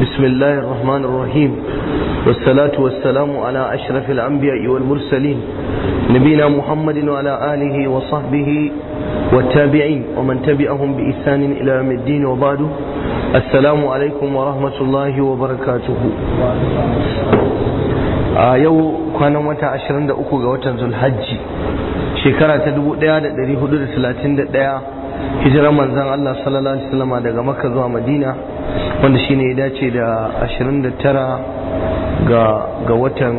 بسم الله الرحمن الرحيم والصلاة والسلام على أشرف الأنبياء والمرسلين نبينا محمد وعلى آله وصحبه والتابعين ومن تبعهم بإحسان إلى يوم الدين وبعد السلام عليكم ورحمة الله وبركاته a yau kwanan wata 23 ga watan zulhajji shekara ta 1431 hijirar manzan Allah sallallahu alaihi wasallam daga makka zuwa madina wanda shine ya dace da 29 ga ga watan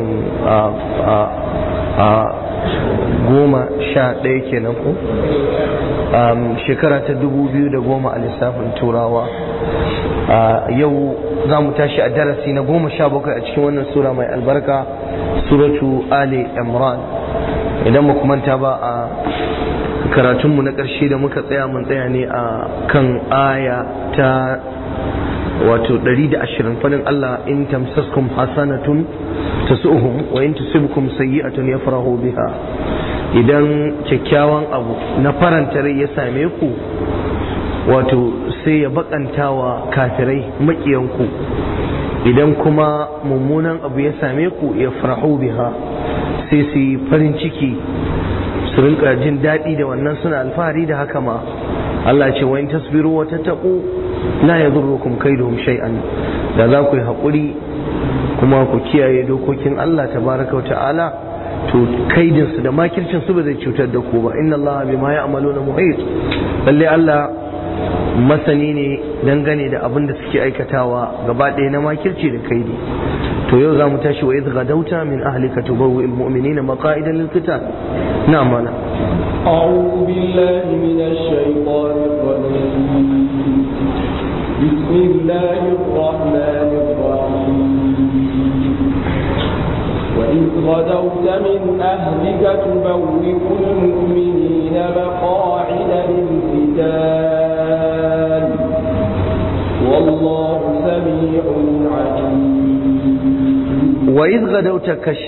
goma sha ɗaya kenan ko shekara ta 2010 a lissafin turawa yau za mu tashi a darasi na goma sha bakwai a cikin wannan sura mai albarka suratu ali imran idan mu manta ba a karatunmu na ƙarshe da muka tsaya mun tsaya ne a kan aya ta wato 120 fadin Allah in tamsaskum hasanatun tasu'uhum wa in tusibkum sayyi'atun yafrahu biha idan kyakkyawan abu na faranta rai ya same ku wato sai ya bakanta wa kafirai makiyanku idan kuma mummunan abu ya same ku ya farahu biha sai su yi farin ciki su rinka jin daɗi da wannan suna alfahari da haka ma Allah ce wa in tasbiru wa tattaqu la yadurrukum kaiduhum shay'an da za ku yi haƙuri kuma ku kiyaye dokokin Allah tabaraka wa ta'ala to kaidinsu da makircin su ba zai cutar da ku ba inna Allah bima ya'maluna muhit lalle Allah masani ne dangane da abin da suke aikatawa gaba ɗaya na makirci da kaidi to yau za mu tashi wa idh gadauta min ahlika tubawwi almu'minina maqa'idan lil qital na mana أعوذ بالله من الشيطان الرجيم بسم الله الرحمن الرحيم وإذ غدوت من أهلك تبوئ المؤمنين مقاعد للقتال والله سميع عليم وإذ غدوت كش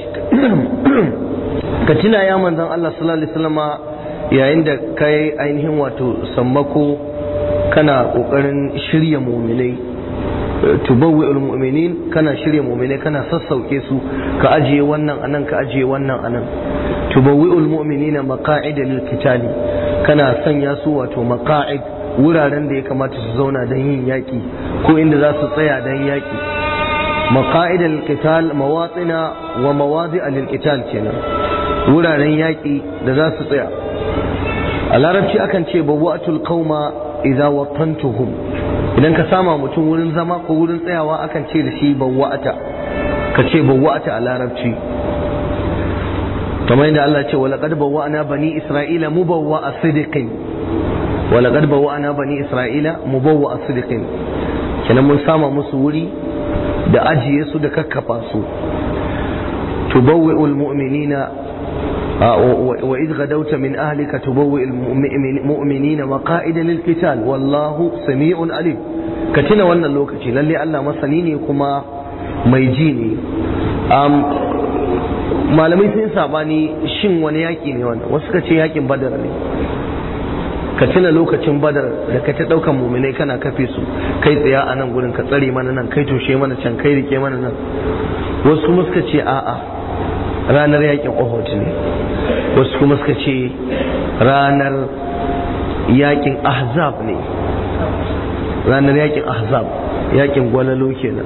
katina ya manzon Allah sallallahu alaihi wasallama yayin da kai ainihin wato sammako kana kokarin shirya mu'minai tubawwi almu'minin kana shirya mu'minai kana sassauke su ka ajiye wannan anan ka ajiye wannan anan tubawwi almu'minina maqa'ida lil qitali kana sanya su wato maqa'id wuraren da ya kamata su zauna don yin yaki ko inda za su tsaya don yaki maqa'ida lil qital mawatina wa mawadi'a lil qital kenan wuraren yaki da za su tsaya a larabci akan ce bawwa'atul qauma idza watantuhum idan ka sama mutum wurin zama ko wurin tsayawa akan ce da shi bawwa'ata ka ce bawwa'ata a larabci kamar yadda Allah ce walaqad bawwa'na bani isra'ila mubawwa'a sidiqin walaqad bawwa'na bani isra'ila mubawwa'a sidiqin kenan mun sama musu wuri da ajiye su da kakkafa su tubawwi'ul mu'minina وإذ غدوت من أهلك تبوئ المؤمنين مقائد للقتال والله سميع عليم كتنا وانا اللوكتي للي ألا مسنيني كما ميجيني أم malamai sun sabani shin wani yaki ne wannan wasu ka ce yakin badar ne ka tuna lokacin badar da ka ta daukan muminai kana kafe su kai tsaya a nan gurin ka tsare mana nan kai toshe mana can kai rike mana nan wasu kuma suka ce a'a ranar yakin Uhud ne wasu kuma suka ce ranar yakin Ahzab ne ranar yakin Ahzab yakin gwalalo kenan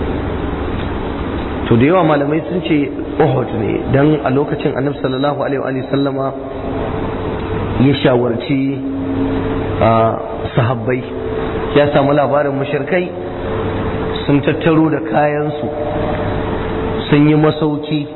to da yawa malamai sun ce Uhud ne dan a lokacin Annabi sallallahu alaihi wa sallama ya shawarci sahabbai ya samu labarin mushrikai sun tattaro da kayansu sun yi masauki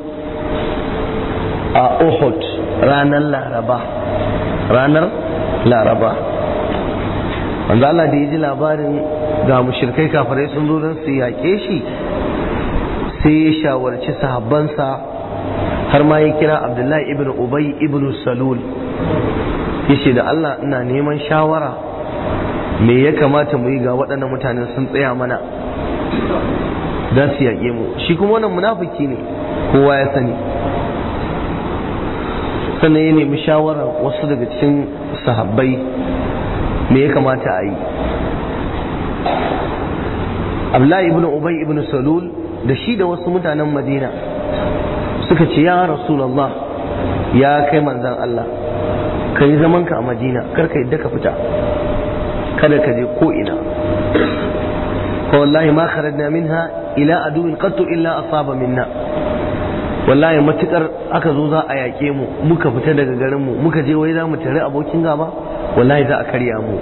a Uhud ranar Laraba ranar Laraba wanda Allah da ya ji labarin ga mushrikai kafirai sun zo don su yaƙe shi sai ya shawarci sahabbansa har ma ya kira Abdullahi ibn Ubay ibn Salul yace da Allah ina neman shawara me ya kamata mu yi ga waɗannan mutanen sun tsaya mana za su yaƙe mu shi kuma wannan munafiki ne kowa ya sani sannan ya nemi shawarar wasu daga cikin sahabbai me ya kamata a yi abdullahi ibn ubay ibn salul da shi da wasu mutanen madina suka ce ya rasulullah ya kai manzan Allah ka yi zamanka a madina kar ka yadda ka fita kada ka je ko ina fa wallahi ma kharajna minha ila aduwin qattu illa asaba minna wallahi matukar aka zo za a yaƙe mu muka fita daga garin mu muka je wai za mu tare abokin gaba wallahi za a karya mu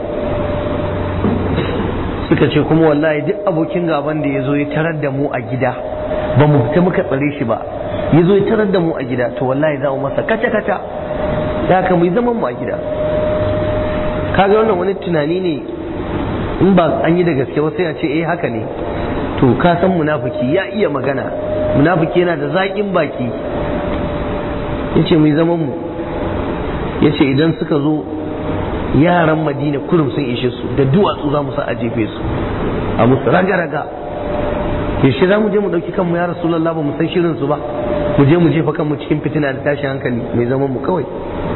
suka ce kuma wallahi duk abokin gaban da ya zo ya tarar da mu a gida ba mu fita muka tsare shi ba ya zo ya tarar da mu a gida to wallahi za mu masa kaca kaca da haka mu yi zaman mu a gida kaga wannan wani tunani ne in ba an yi da gaske ba sai a ce eh haka ne to ka san munafiki ya iya magana munafiki yana da zaƙin baki yace mu yi zaman mu yace idan suka zo yaran madina kurum sun ishe su da duwatsu za mu sa a jefe su a musu raga-raga yaushe za mu je mu ɗauki kanmu ya rasulallah ba mu san shirin su ba mu je mu jefa kanmu cikin fitina da tashin hankali mai zaman mu kawai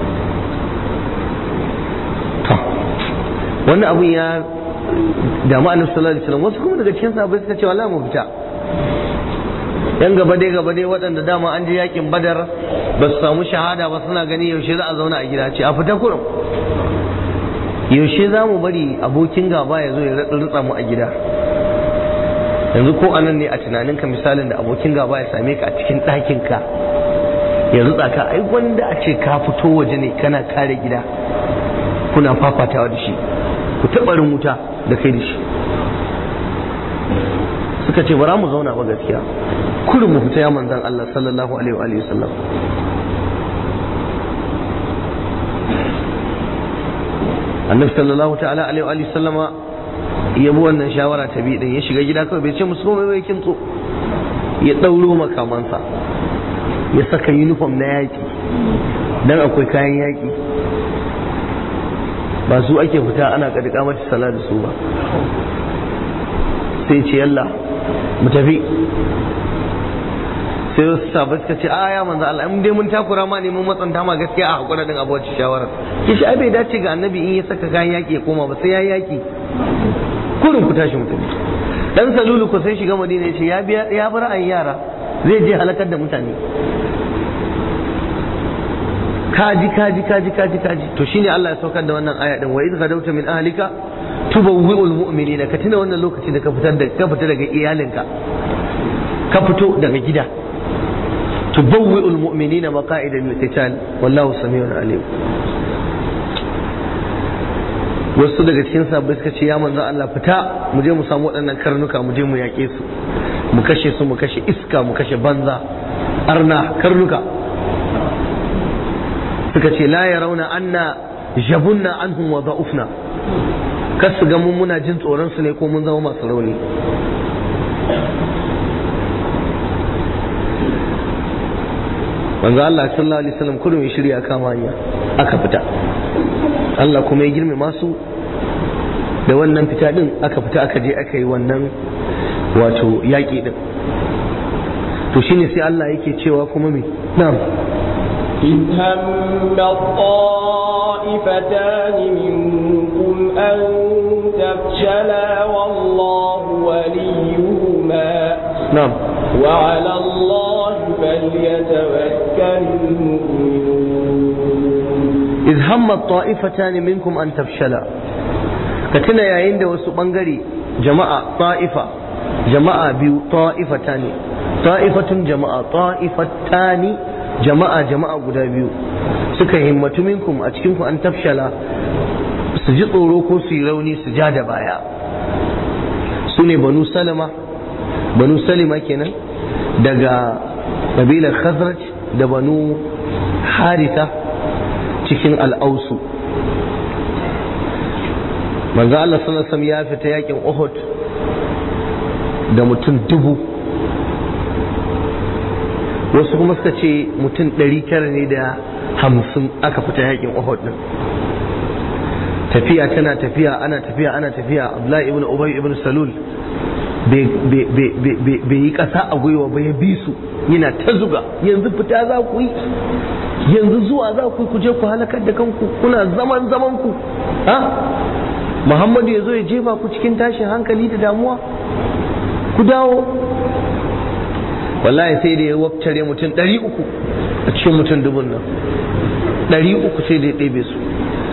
wannan abun ya damu annabi sallallahu alaihi wasallam wasu kuma daga cikin sahabbai suka ce wallahi mu fita yan gaba dai gaba dai waɗanda dama an je yakin badar ba su samu shahada ba suna gani yaushe za a zauna a gida ce a fita kurum yaushe za mu bari abokin gaba ya zo ya rutsa mu a gida yanzu ko anan ne a tunaninka misalin da abokin gaba ya same ka a cikin ɗakinka ya rutsa ka ai wanda a ce ka fito waje ne kana kare gida kuna fafatawa da shi ku taɓarin wuta da kai da shi suka ce bara mu zauna ba gaskiya kurin mu fita ya manzan Allah sallallahu alaihi wa sallam annabi sallallahu ta'ala alaihi wa sallama ya bi wannan shawara ta bi din ya shiga gida kawai bai ce musu komai bai kintso ya ɗauro makamansa ya saka uniform na yaƙi dan akwai kayan yaƙi ba su ake fita ana kadika mata sala da su ba sai ce yalla mu tafi sai wasu sabai suka ce a ya manzo Allah in dai mun takura ma ne mun matsanta ma gaskiya a hakura din abuwar shawara kishi ai bai dace ga annabi in ya saka kayan yaki ya koma ba sai ya yaki kurin ku tashi mu tafi dan salulu ko sai shiga madina ya ce ya biya ya bar an yara zai je halakar da mutane kaji kaji kaji kaji kaji to shine Allah ya saukar da wannan aya din wa idh gadawta min ahlika tubawwi'ul mu'minina ka tuna wannan lokaci da ka fitar da ka fita daga iyalinka ka fito daga gida tubawwi'ul mu'minina maqa'ida lil qital wallahu samiun alim wasu daga cikin sabbai suka ce ya manzo Allah fita mu je mu samu waɗannan karnuka mu je mu yaƙe su mu kashe su mu kashe iska mu kashe banza arna karnuka suka ce la ya rauna anna jabunna anhum wa da'ufna kar su ga mun muna jin tsoron su ne ko mun zama masu rauni manzo Allah sallallahu alaihi wasallam kullum ya shirya kama hanya aka fita Allah kuma ya girme masu da wannan fita din aka fita aka je aka yi wannan wato yaƙi din to shine sai Allah yake cewa kuma me na'am إذ هم الطائفتان منكم أن تفشلا والله وليهما na'am وعلى الله فليتوكل المؤمنون iz hamma ta'ifatan minkum an tafshala ka tuna yayin da wasu bangare jama'a ta'ifa jama'a biyu ta'ifatani ta'ifatun jama'a ta'ifatani jama'a jama'a guda biyu suka himmatu minkum a cikin ku an tafshala su ji tsoro ko su yi rauni su ja da baya su ne banu salama banu salima kenan daga kabilar khazraj da banu haritha cikin al'ausu manzo Allah sallallahu alaihi ya fita yakin Uhud da mutum dubu wasu kuma suka ce mutum ɗari tara ne da hamsin aka fita yakin Uhud din tafiya tana tafiya ana tafiya ana tafiya Abdullahi ibn Ubay ibn Salul bai yi ƙasa a gwiwa ba ya bi su yana ta zuga yanzu fita za ku yi yanzu zuwa za ku ku je ku halakar da kanku kuna zaman zaman ku ha Muhammadu ya zo ya jefa ku cikin tashin hankali da damuwa ku dawo wallahi sai da ya wabtare mutum ɗari uku a cikin mutum dubun nan ɗari uku sai da ya ɗebe su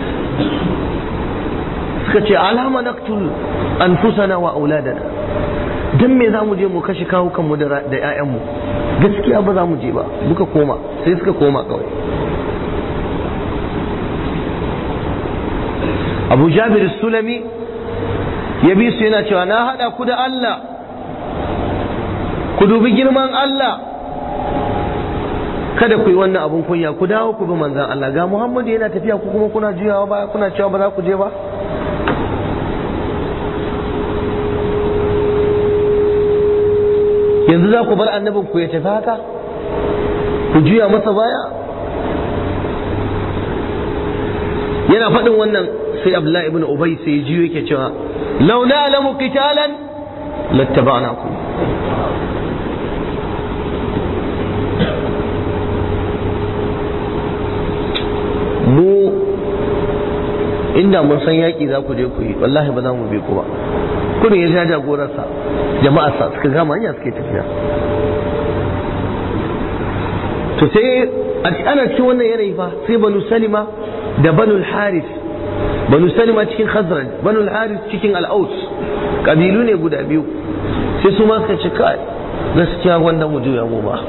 suka ce alama naktul anfusana wa auladana dan me za mu je mu kashe kawo kanmu da 'ya'yanmu gaskiya ba za mu je ba muka koma sai suka koma kawai abu jabir sulami ya bi su yana cewa na haɗa ku da Allah ku dubi girman Allah kada ku yi wannan abun kunya ku dawo ku bi manzan Allah ga Muhammadu yana tafiya ku kuma kuna juyawa baya kuna cewa ba za ku je ba yanzu za ku bar annabin ku ya tafi haka ku juya masa baya yana faɗin wannan sai Abdullahi ibn Ubay sai ya jiyo yake cewa law na'lamu qitalan lattaba'nakum mu inda mun san yaƙi za ku je ku yi wallahi ba za mu bi ku ba kudin ya ja jagorarsa jama'arsa suka gama hanya suke tafiya to sai ana cikin wannan yanayi fa sai banu salima da banu haris banu salima cikin khazraj banu haris cikin al'aus kabilu ne guda biyu sai su ma suka ce kai gaskiya wanda mu juya mu ba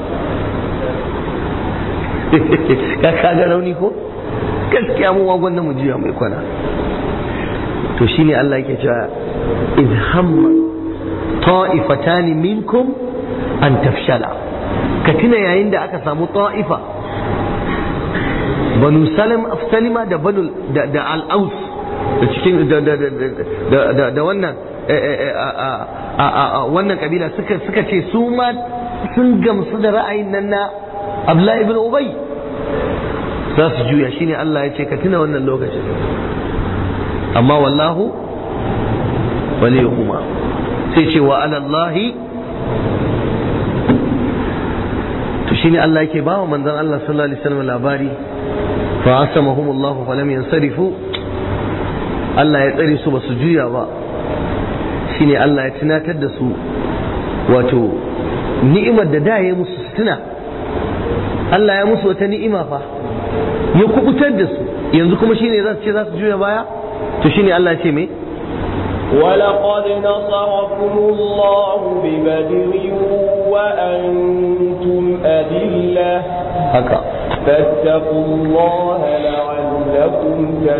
ka kaga rauni ko gaskiya mu wa gwanda mu juya mai kwana to shine Allah yake cewa in hamma ta'ifatan minkum an tafshala ka tuna yayin da aka samu ta'ifa banu salim salima da banu da, da al-aus da cikin da da da da, da wannan wannan kabila suka suka ce su ma sun gamsu da ra'ayin nan na Abdullah ibn Ubay za su juya shine Allah ya ce ka tuna wannan lokacin amma wallahu waliyuhuma sai ce wa alallahi to shine Allah yake ba wa manzon Allah sallallahu alaihi wasallam labari fa asamahum Allah fa lam yansarifu Allah ya tsare su ba su juya ba shine Allah ya tunatar da su wato ni'imar da da ya musu tuna Allah ya musu wata ni'ima fa ya kubutar da su yanzu kuma shine za su ce za su juya baya to shine Allah ce me ولقد نصركم الله ببدر وأنتم أذلة haka فاتقوا الله لعلكم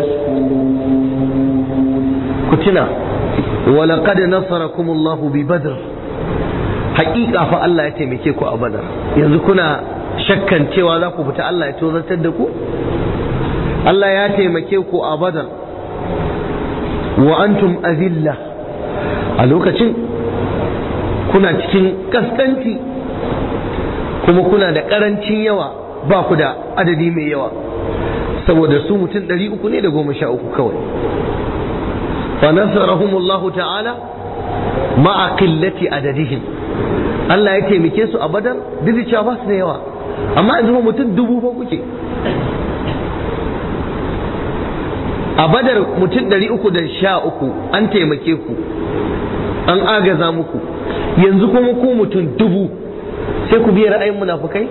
تشكرون ku tuna walaqad nasarakum Allah bi badr haƙiƙa fa Allah ya taimake ku a badar yanzu kuna shakkan cewa za ku fita Allah ya tozartar da ku Allah ya taimake ku a badar wa antum azilla a lokacin kuna cikin kaskanci kuma kuna da ƙarancin yawa ba ku da adadi mai yawa saboda su mutum ɗari uku ne da goma sha uku kawai فنصرهم الله تعالى مع قلة عددهم Allah ya taimake su a badar duk da cewa ba su da yawa amma yanzu mutum dubu fa kuke a badar mutum ɗari uku da sha uku an taimake ku an agaza muku yanzu kuma ku mutum dubu sai ku biya ra'ayin munafukai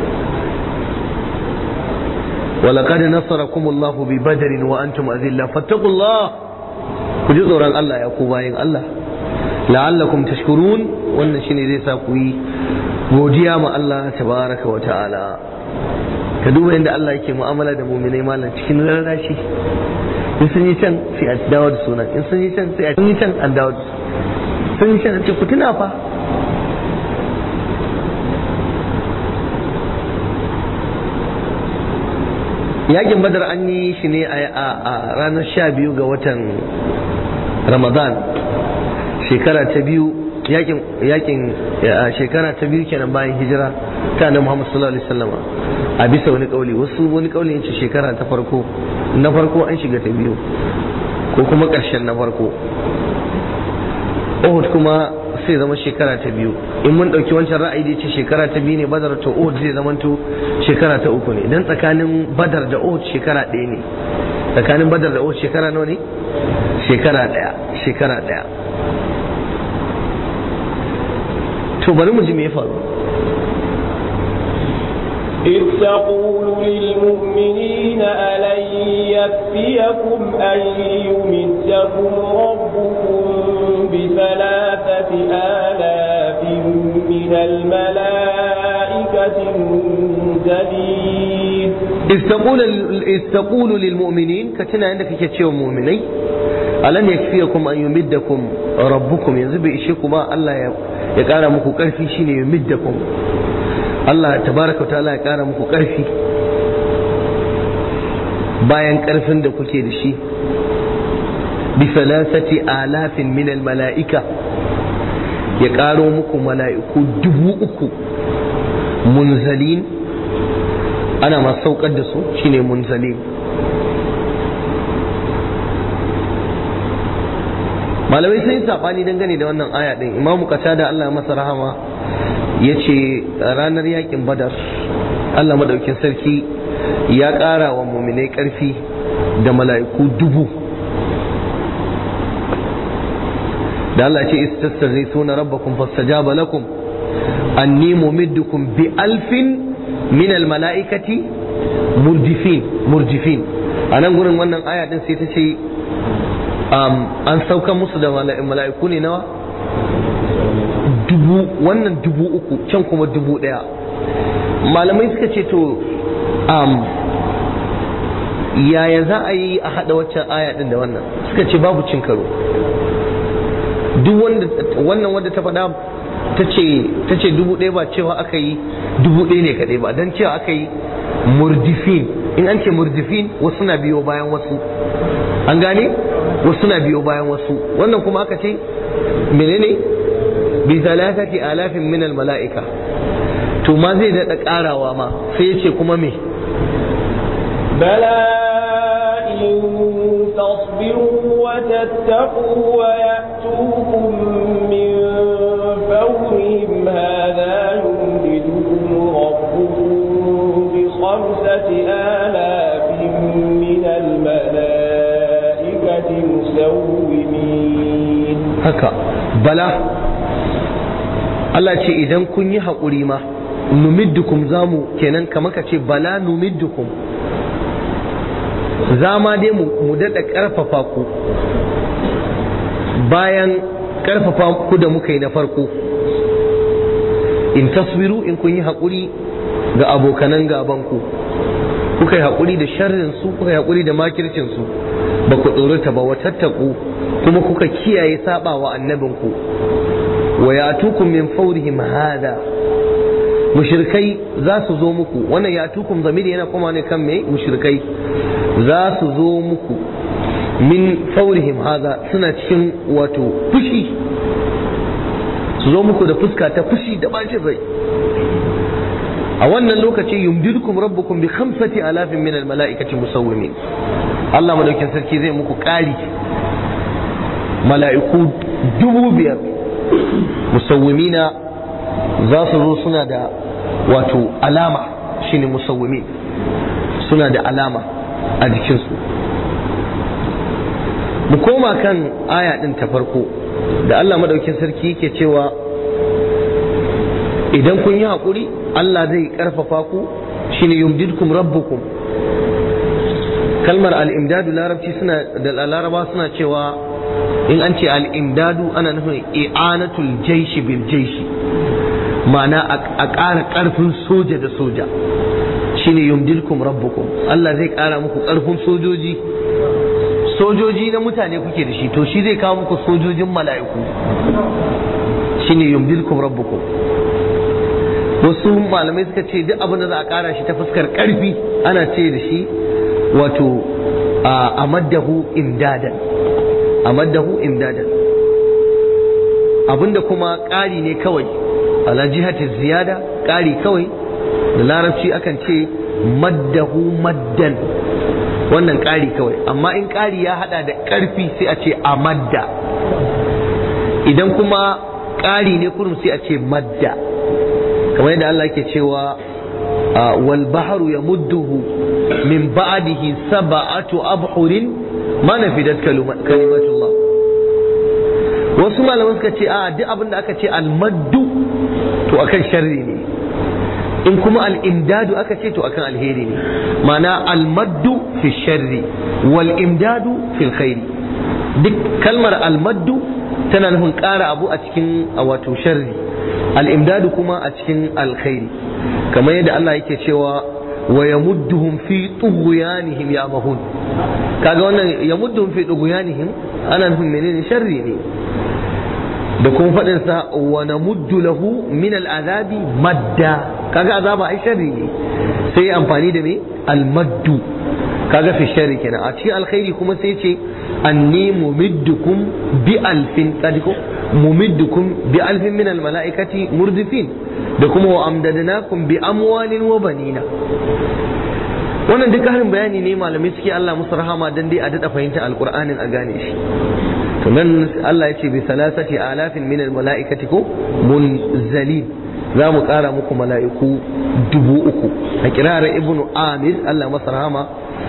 ولقد نصركم الله ببدر وأنتم أذلة فاتقوا الله ku ji tsoron Allah ya ku bayin Allah la'allakum tashkurun wannan shine zai sa ku yi godiya ma Allah tabaraka wa ta'ala ka duba inda Allah yake mu'amala da mu'minai malam cikin rarrashi in sun yi can sai a dawo da sunan in sun yi can sai a yi can an dawo da sun yi can a ce ku tuna fa yakin badar an yi shi ne a ranar sha biyu ga watan ramadan shekara ta biyu yakin yakin shekara ta biyu kenan bayan hijira ta annabi Muhammad sallallahu alaihi wasallam a bisa wani kauli wasu wani kauli yace shekara ta farko na farko an shiga ta biyu ko kuma karshen na farko Uhud kuma sai zama shekara ta biyu in mun dauki wancan ra'ayi da yace shekara ta biyu ne Badar to Uhud zai zama to shekara ta uku ne dan tsakanin Badar da Uhud shekara ɗaya ne tsakanin Badar da Uhud shekara nawa ne shekara ɗaya shekara ɗaya to bari mu ji me ya faru إذ تقول للمؤمنين ألن يكفيكم أن يمدكم ربكم بثلاثة آلاف من الملائكة منزلين إذ تقول إذ تقول للمؤمنين كتنا عندك كتشيو مؤمني ألن يكفيكم أن يمدكم ربكم ينزل بإشيكم الله يقال مكو كرفي شين يمدكم Allah tabaraka ta'ala ya kara muku ƙarfi bayan ƙarfin da kuke da shi bi salasati alafin min mala'ika ya ƙaro muku mala'iku dubu uku munzalin ana masu saukar da su shine munzalin malamai sun yi saɓani dangane da wannan aya ɗin imamu kasa da Allah masa rahama ya ce ranar yakin badar Allah madaukin sarki ya ƙara wa muminai ƙarfi da mala'iku dubu da Allah ce istastarri suna rabbakum fastajaba lakum anni mumiddukum bi alfin min mala'ikati murjifin murjifin a nan gurin wannan aya din sai ta ce an saukan musu da mala'iku ne nawa dubu wannan dubu uku can kuma dubu ɗaya malamai suka ce to um, yaya za a yi a haɗa waccan aya ɗin da wannan suka ce babu cin karo duk wanda wannan wanda ta faɗa ta ce dubu ɗaya ba cewa aka yi dubu ɗaya ne kaɗai ba don cewa aka yi murdifin in an ce murdifin wasu na biyo bayan wasu an gane wasu na biyo bayan wasu wannan kuma aka ce menene bi thalathati alafin min al mala'ika to ma zai daɗa ƙarawa ma sai ya ce kuma me بلى إن تصبروا وتتقوا ويأتوكم من فورهم هذا يمددكم ربكم بخمسة آلاف من الملائكة مسومين haka bala Allah ce idan kun yi haƙuri ma numiddukum zamu kenan kamar ka ce bala numiddukum za ma dai mu daɗa ƙarfafa ku bayan ƙarfafa ku da muka yi na farko in taswiru in kun yi haƙuri ga abokanan gabanku kuka yi haƙuri da sharrinsu kuka yi haƙuri da makircinsu ba ku tsorata ba watattaku kuma kuka kiyaye saba wa annabinku wa ya'tukum min fawrihim hada mushrikai za su zo muku wannan ya'tukum zamiri yana kuma ne kan me mushrikai za su zo muku min fawrihim hada suna cikin wato fushi su zo muku da fuska ta fushi da bacin rai a wannan lokaci yumdidukum rabbukum bi khamsati alafin min almalaikati musawwimin Allah madaukin sarki zai muku ƙari mala'iku dubu biyar musawwimina za su zo suna da wato alama shine musawwimin suna da alama a jikinsu mu koma kan aya ɗin ta farko da Allah madaukin sarki yake cewa idan kun yi haƙuri Allah zai ƙarfafa ku shine yumdidkum rabbukum kalmar al'imdadu larabci suna da laraba suna cewa in an ce al'imdadu ana nufin i'anatul jaishi bil jaishi ma'ana a ƙara ƙarfin soja da soja shine yumdilkum rabbukum Allah zai ƙara muku ƙarfin sojoji sojoji na mutane kuke da shi to shi zai kawo muku sojojin mala'iku shine yumdilkum rabbukum wasu malamai suka ce duk abin da za a ƙara shi ta fuskar ƙarfi ana ce da shi wato a maddahu imdadan a maddahu imdadan abinda kuma ƙari ne kawai ala jihati ziyada ƙari kawai da larabci akan ce maddahu maddan wannan ƙari kawai amma in ƙari ya hada da ƙarfi sai a ce a madda idan kuma ƙari ne kurum sai a ce madda kamar yadda Allah ke cewa wal bahru yamudduhu min ba'dihi sab'atu abhurin ma nafidat kalimatullah wasu malaman suka ce a duk abin da aka ce almaddu to akan sharri ne in kuma al'imdadu aka ce to akan alheri ne ma'ana almaddu fi sharri wal imdadu fil khairi duk kalmar almaddu tana nufin ƙara abu a cikin wato sharri al'imdadu kuma a cikin alkhairi kamar yadda Allah yake cewa wa yamudduhum fi tughyanihim ya'mahun kaga wannan yamudduhum fi tughyanihim ana nufin menene sharri ne da kuma faɗin sa wa namuddu lahu min al'azabi madda kaga azaba ai sharri ne sai amfani da me almaddu kaga fi sharri kenan a cikin alkhairi kuma sai ce anni mumiddukum bi alfin kadiko mumiddukum bi alfin min almalaikati murdifin da kuma wa amdadnakum bi amwalin wa banina wannan duk harin bayani ne malamai suke Allah musu rahama dan dai a dada fahimta alqur'anin a gane shi to nan Allah ya ce bi salasati alafin min almalaikati ko munzalin za mu kara muku mala'iku dubu uku a kirar ibnu amir Allah masa rahama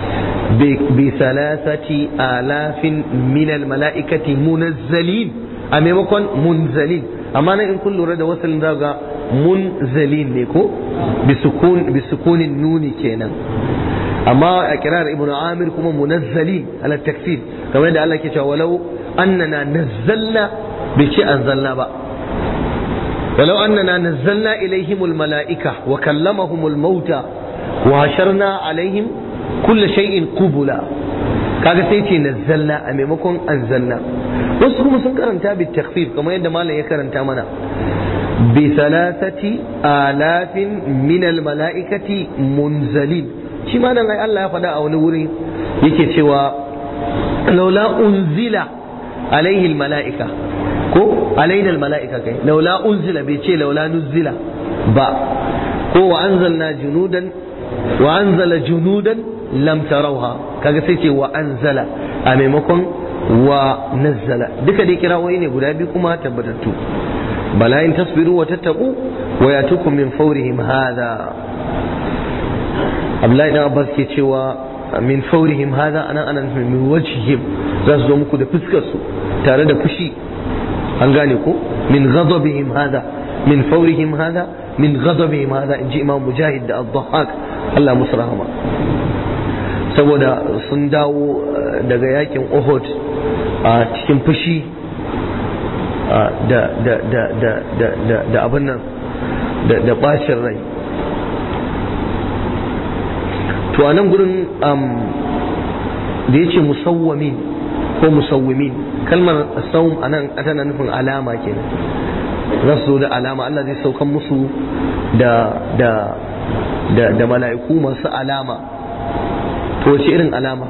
بثلاثة آلاف من الملائكة منزلين أمامكم منزلين أما أنا إن كل رد وصل داغا منزلين نيكو بسكون بسكون النون كينا أما أكرار ابن عامر كما منزلين على التكفير كما يدعى الله كيشا ولو أننا نزلنا بشيء أنزلنا بقى ولو أننا نزلنا إليهم الملائكة وكلمهم الموتى وهشرنا عليهم kulla shay'in qubula kaga sai ce nazzalna a maimakon anzalna wasu kuma sun karanta bi takhfif kamar yadda malam ya karanta mana bi salasati alafin min al malaikati munzalin shi ma nan ai Allah ya faɗa a wani wuri yake cewa laula unzila alaihi al malaika ko alaina al malaika kai laula unzila bai ce laula nuzila ba ko wa anzalna junudan wa anzala junudan lam tarauha kaga sai ce wa anzala a maimakon wa nazzala duka dai kirawoyi ne guda biyu kuma tabbatattu bala in tasbiru wa tattaqu wa yatukum min fawrihim hadha Abdullahi dan Abbas ke cewa min fawrihim hadha ana ana min wajhihim za su zo muku da fuskar su tare da fushi an gane ko min ghadabihim hadha min fawrihim hadha min ghadabihim hadha inji Imam Mujahid da Ad-Dhahhak Allah musu rahama saboda sun dawo daga yakin Uhud a cikin fushi da abin nan da bacin rai to a nan gurin da ya ce musawwamin ko musawwimin kalmar saum a nan tana nufin alama kenan za su zo da alama Allah zai saukan musu da mala'iku masu alama to wace irin alama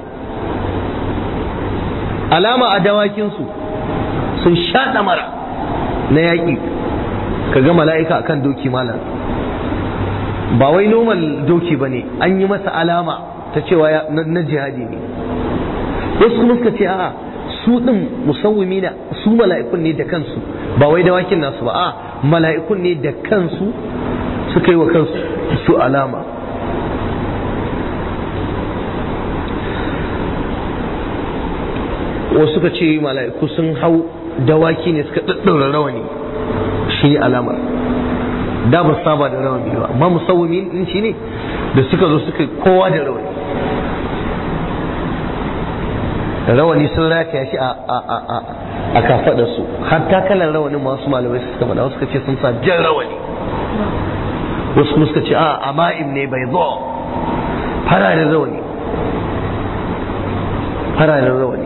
alama a dawakinsu sun sha mara na yaƙi ka ga mala'ika akan doki malam ba wai normal doki ba ne an yi masa alama ta cewa na jihadi ne wasu kuma suka ce a'a su ɗin musawwimi na su mala'ikun ne da kansu ba wai dawakin nasu ba a mala'ikun ne da kansu suka yi wa kansu su alama wasu suka ce mala'iku sun hau dawaki ne suka ɗaɗɗaura rawani shi ne alamar da ba saba da rawani ba amma musawwami din shi ne da suka zo suka kowa da rawani rawani sun rataya shi a kafaɗa su hatta kalan rawanin masu malamai suka faɗa wasu suka ce sun sa jan rawani wasu kuma suka ce a ama'im ne bai zo fararen rawani fararen rawani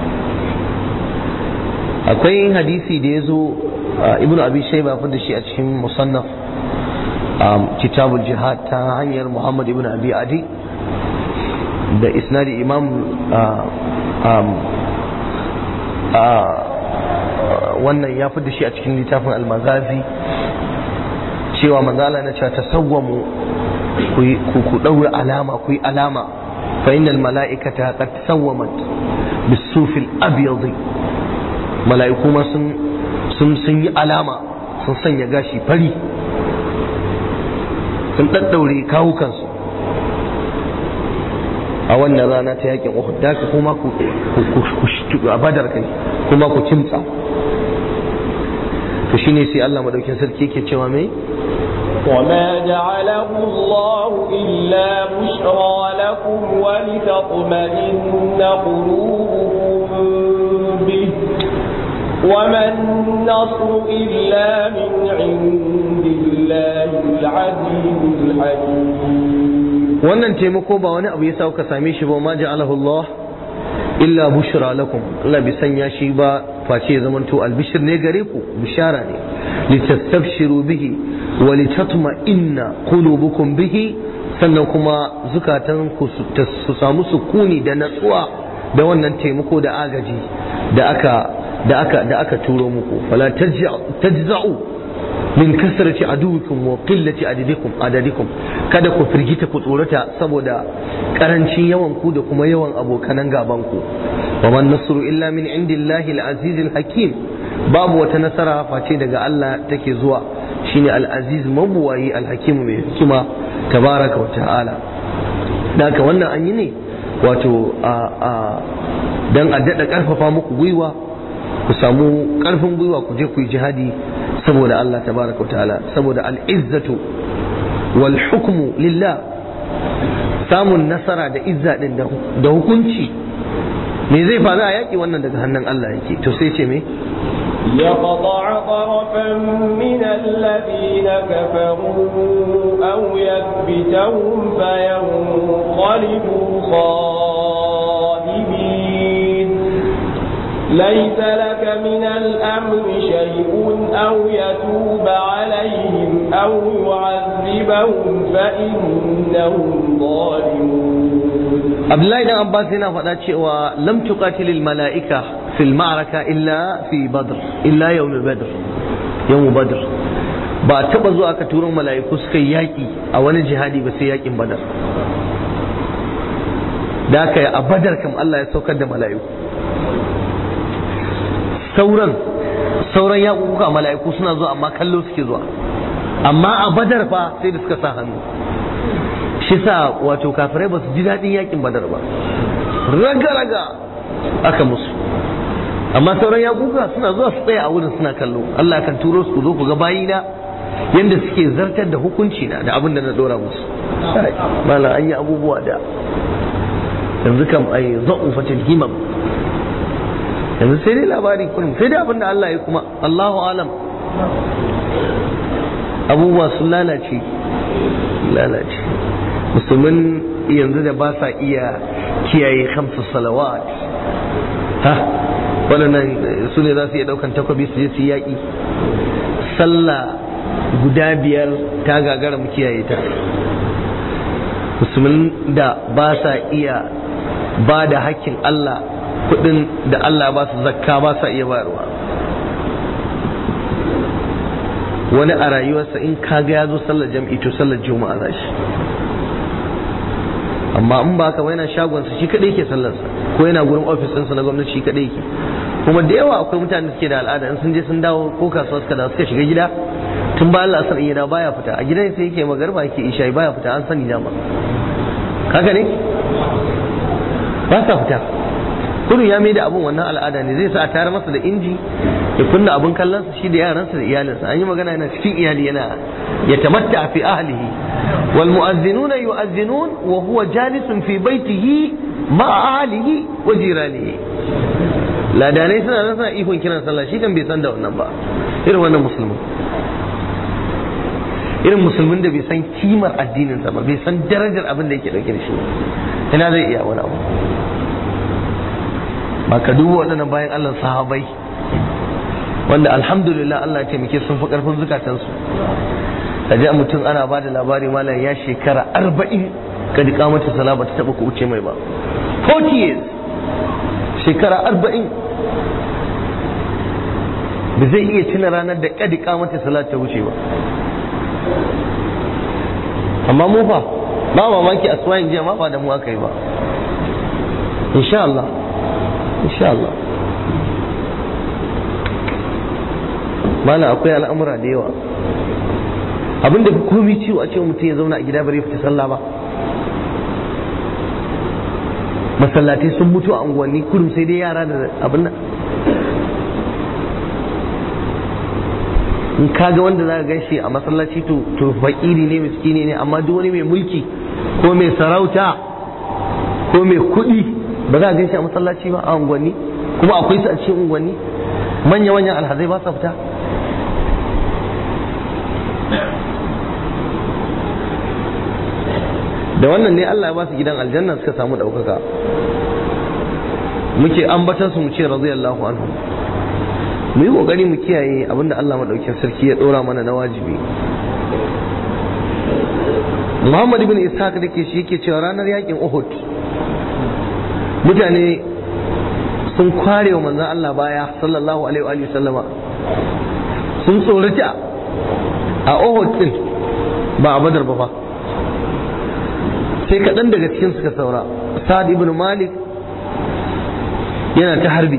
akwai hadisi da ya zo ibnu abi shaiba fi da shi a cikin musannaf kitabul jihad ta hanyar muhammad ibn abi adi da isnadi imam wannan ya fi da shi a cikin littafin almazazi cewa manzala na cewa tasawwamu ku ɗaura alama ku yi alama fa innal mala'ikata qad tasawwamat bisufil abyadi mala'iku ma sun sun yi alama sun sanya gashi fari sun ɗaɗɗaure kawukansu a wannan rana ta yakin Uhud da ka kuma ku a badar kai kuma ku kimtsa to to shine sai Allah madaukin sarki yake cewa mai وما جعله الله إلا بشرى لكم ولتطمئن قلوبكم به وما النصر إلا من عند الله العزيز الحكيم wannan taimako ba wani abu ya sa ka same shi ba ma ja'alahu Allah illa bushra lakum Allah bai sanya shi ba face ya zamanto albishir ne gare ku bishara ne litastabshiru bihi wa litatma'inna qulubukum bihi sannan kuma zukatan ku su samu sukuni da natsuwa da wannan taimako da agaji da aka da aka da aka turo muku fala tajza'u min kasrati aduwikum wa qillati adadikum adadikum kada ku firgita ku tsorata saboda karancin yawan ku da kuma yawan abokanan gaban ku wa man nasru illa min indillahi al-aziz al-hakim babu wata nasara face daga Allah take zuwa shine al-aziz mabuwayi al-hakim mai hikima tabaraka wa ta'ala daga wannan an yi ne wato a a dan a dada karfafa muku gwiwa ku samu karfin gwiwa ku je ku yi jihadi saboda Allah tabaraka wa ta'ala saboda al'izzatu wal hukmu lillah samun nasara da izza din da hukunci me zai faru a yaki wannan daga hannun Allah yake to sai ce me يقطع طرفا من الذين كفروا أو يثبتهم فينقلبوا خائبين ليس لك من الأمر شيء أو يتوب عليهم أو يعذبهم فإنهم ظالمون Abdullahi dan Abbas yana faɗa cewa lam tuqatilil mala'ika fil ma'araka illa fi badr illa yawm badr yawm badr ba taba zuwa aka turo mala'iku suka yi yaki a wani jihadi ba sai yakin badar da aka yi a badar kam Allah ya saukar da mala'iku sauran sauran yaƙuƙuka mala'iku suna zuwa amma kallo suke zuwa amma a badar fa sai da suka sa hannu shi sa wato kafirai ba su ji daɗin yakin badar ba raga-raga aka musu amma sauran yaƙuƙuka suna zuwa su tsaya a wurin suna kallo Allah kan turo su zo ku ga bayina yanda suke zartar da hukunci na da abin da na dora musu mala an yi abubuwa da yanzu kam ai za'u fatil himam yanzu sai dai labari kullum sai dai abin da Allah ya kuma Allahu alam abubuwa sun lalace lalace musulmin yanzu da ba sa iya kiyaye hamsu salawat ha waɗannan su ne za su iya ɗaukan takwabi su je su yaƙi sallah guda biyar ta gagara mu kiyaye ta musulmin da ba sa iya ba da hakkin Allah kudin da Allah ba su zakka ba sa iya bayarwa wani a rayuwarsa in kaga ya zo sallar jam'i to sallar juma'a za shi amma in ba ka ba yana shagonsa shi kadai ke sallarsa ko yana gurin ofis ɗinsa na gwamnati shi kadai ke kuma da yawa akwai mutane da suke da al'ada in sun je sun dawo ko kasuwa suka dawo suka shiga gida tun ba Allah asar iya baya fita a gidan sai yake magarba yake isha baya fita an sani dama haka ne ba sa fita kudu ya mai da abun wannan al'ada ne zai sa a tayar masa da inji ya kunna abun kallonsa shi da yaransa da iyalinsa an yi magana yana cikin iyali yana ya tamatta fi ahlihi wal mu'azzinuna yu'azzinun wa huwa jalisun fi baitihi ma ahlihi wa jiranihi ladanai suna nan suna ihun kiran sallah shi kan bai san da wannan ba irin wannan musulmin irin musulmin da bai san kimar addininsa ba bai san darajar abin da yake dauke da shi ina zai iya wani abu ba ka duba waɗannan bayan Allah sahabai wanda alhamdulillah Allah ya taimake sun fi ƙarfin zukatansu ka ji mutum ana ba da labari malam ya shekara arba'in ka ji kamata sala ba ta taɓa ku wuce mai ba 40 years shekara arba'in ba zai iya tuna ranar da kadi kamata sala ta wuce ba amma mu fa ba mamaki aswayin jiya ma ba da mu aka yi ba insha Allah insha Allah mana akwai al'amura da yawa abinda fi komi ciwo a ce mutum ya zauna a gida bare fita sallah ba masallatai sun mutu a unguwanni kurum sai dai yara da abin nan in kaga wanda za ka gan shi a masallaci to to fakiri ne miskini ne amma duk wani mai mulki ko mai sarauta ko mai kuɗi ba za a gan shi a masallaci ba a unguwanni kuma akwai su a cikin unguwanni manya-manyan alhazai ba sa fita da wannan ne Allah ya ba su gidan aljanna suka samu ɗaukaka muke ambatan su mu ce radiyallahu anhu mu yi kokari mu kiyaye abinda Allah madaukakin sarki ya dora mana na wajibi Muhammad ibn Ishaq da ke shi yake cewa ranar yakin Uhud mutane sun kware wa manzon Allah baya sallallahu alaihi wa sallama sun tsorata a Uhud din ba a Badar ba fa sai kaɗan daga cikin suka saura Sa'ad ibn Malik yana ta harbi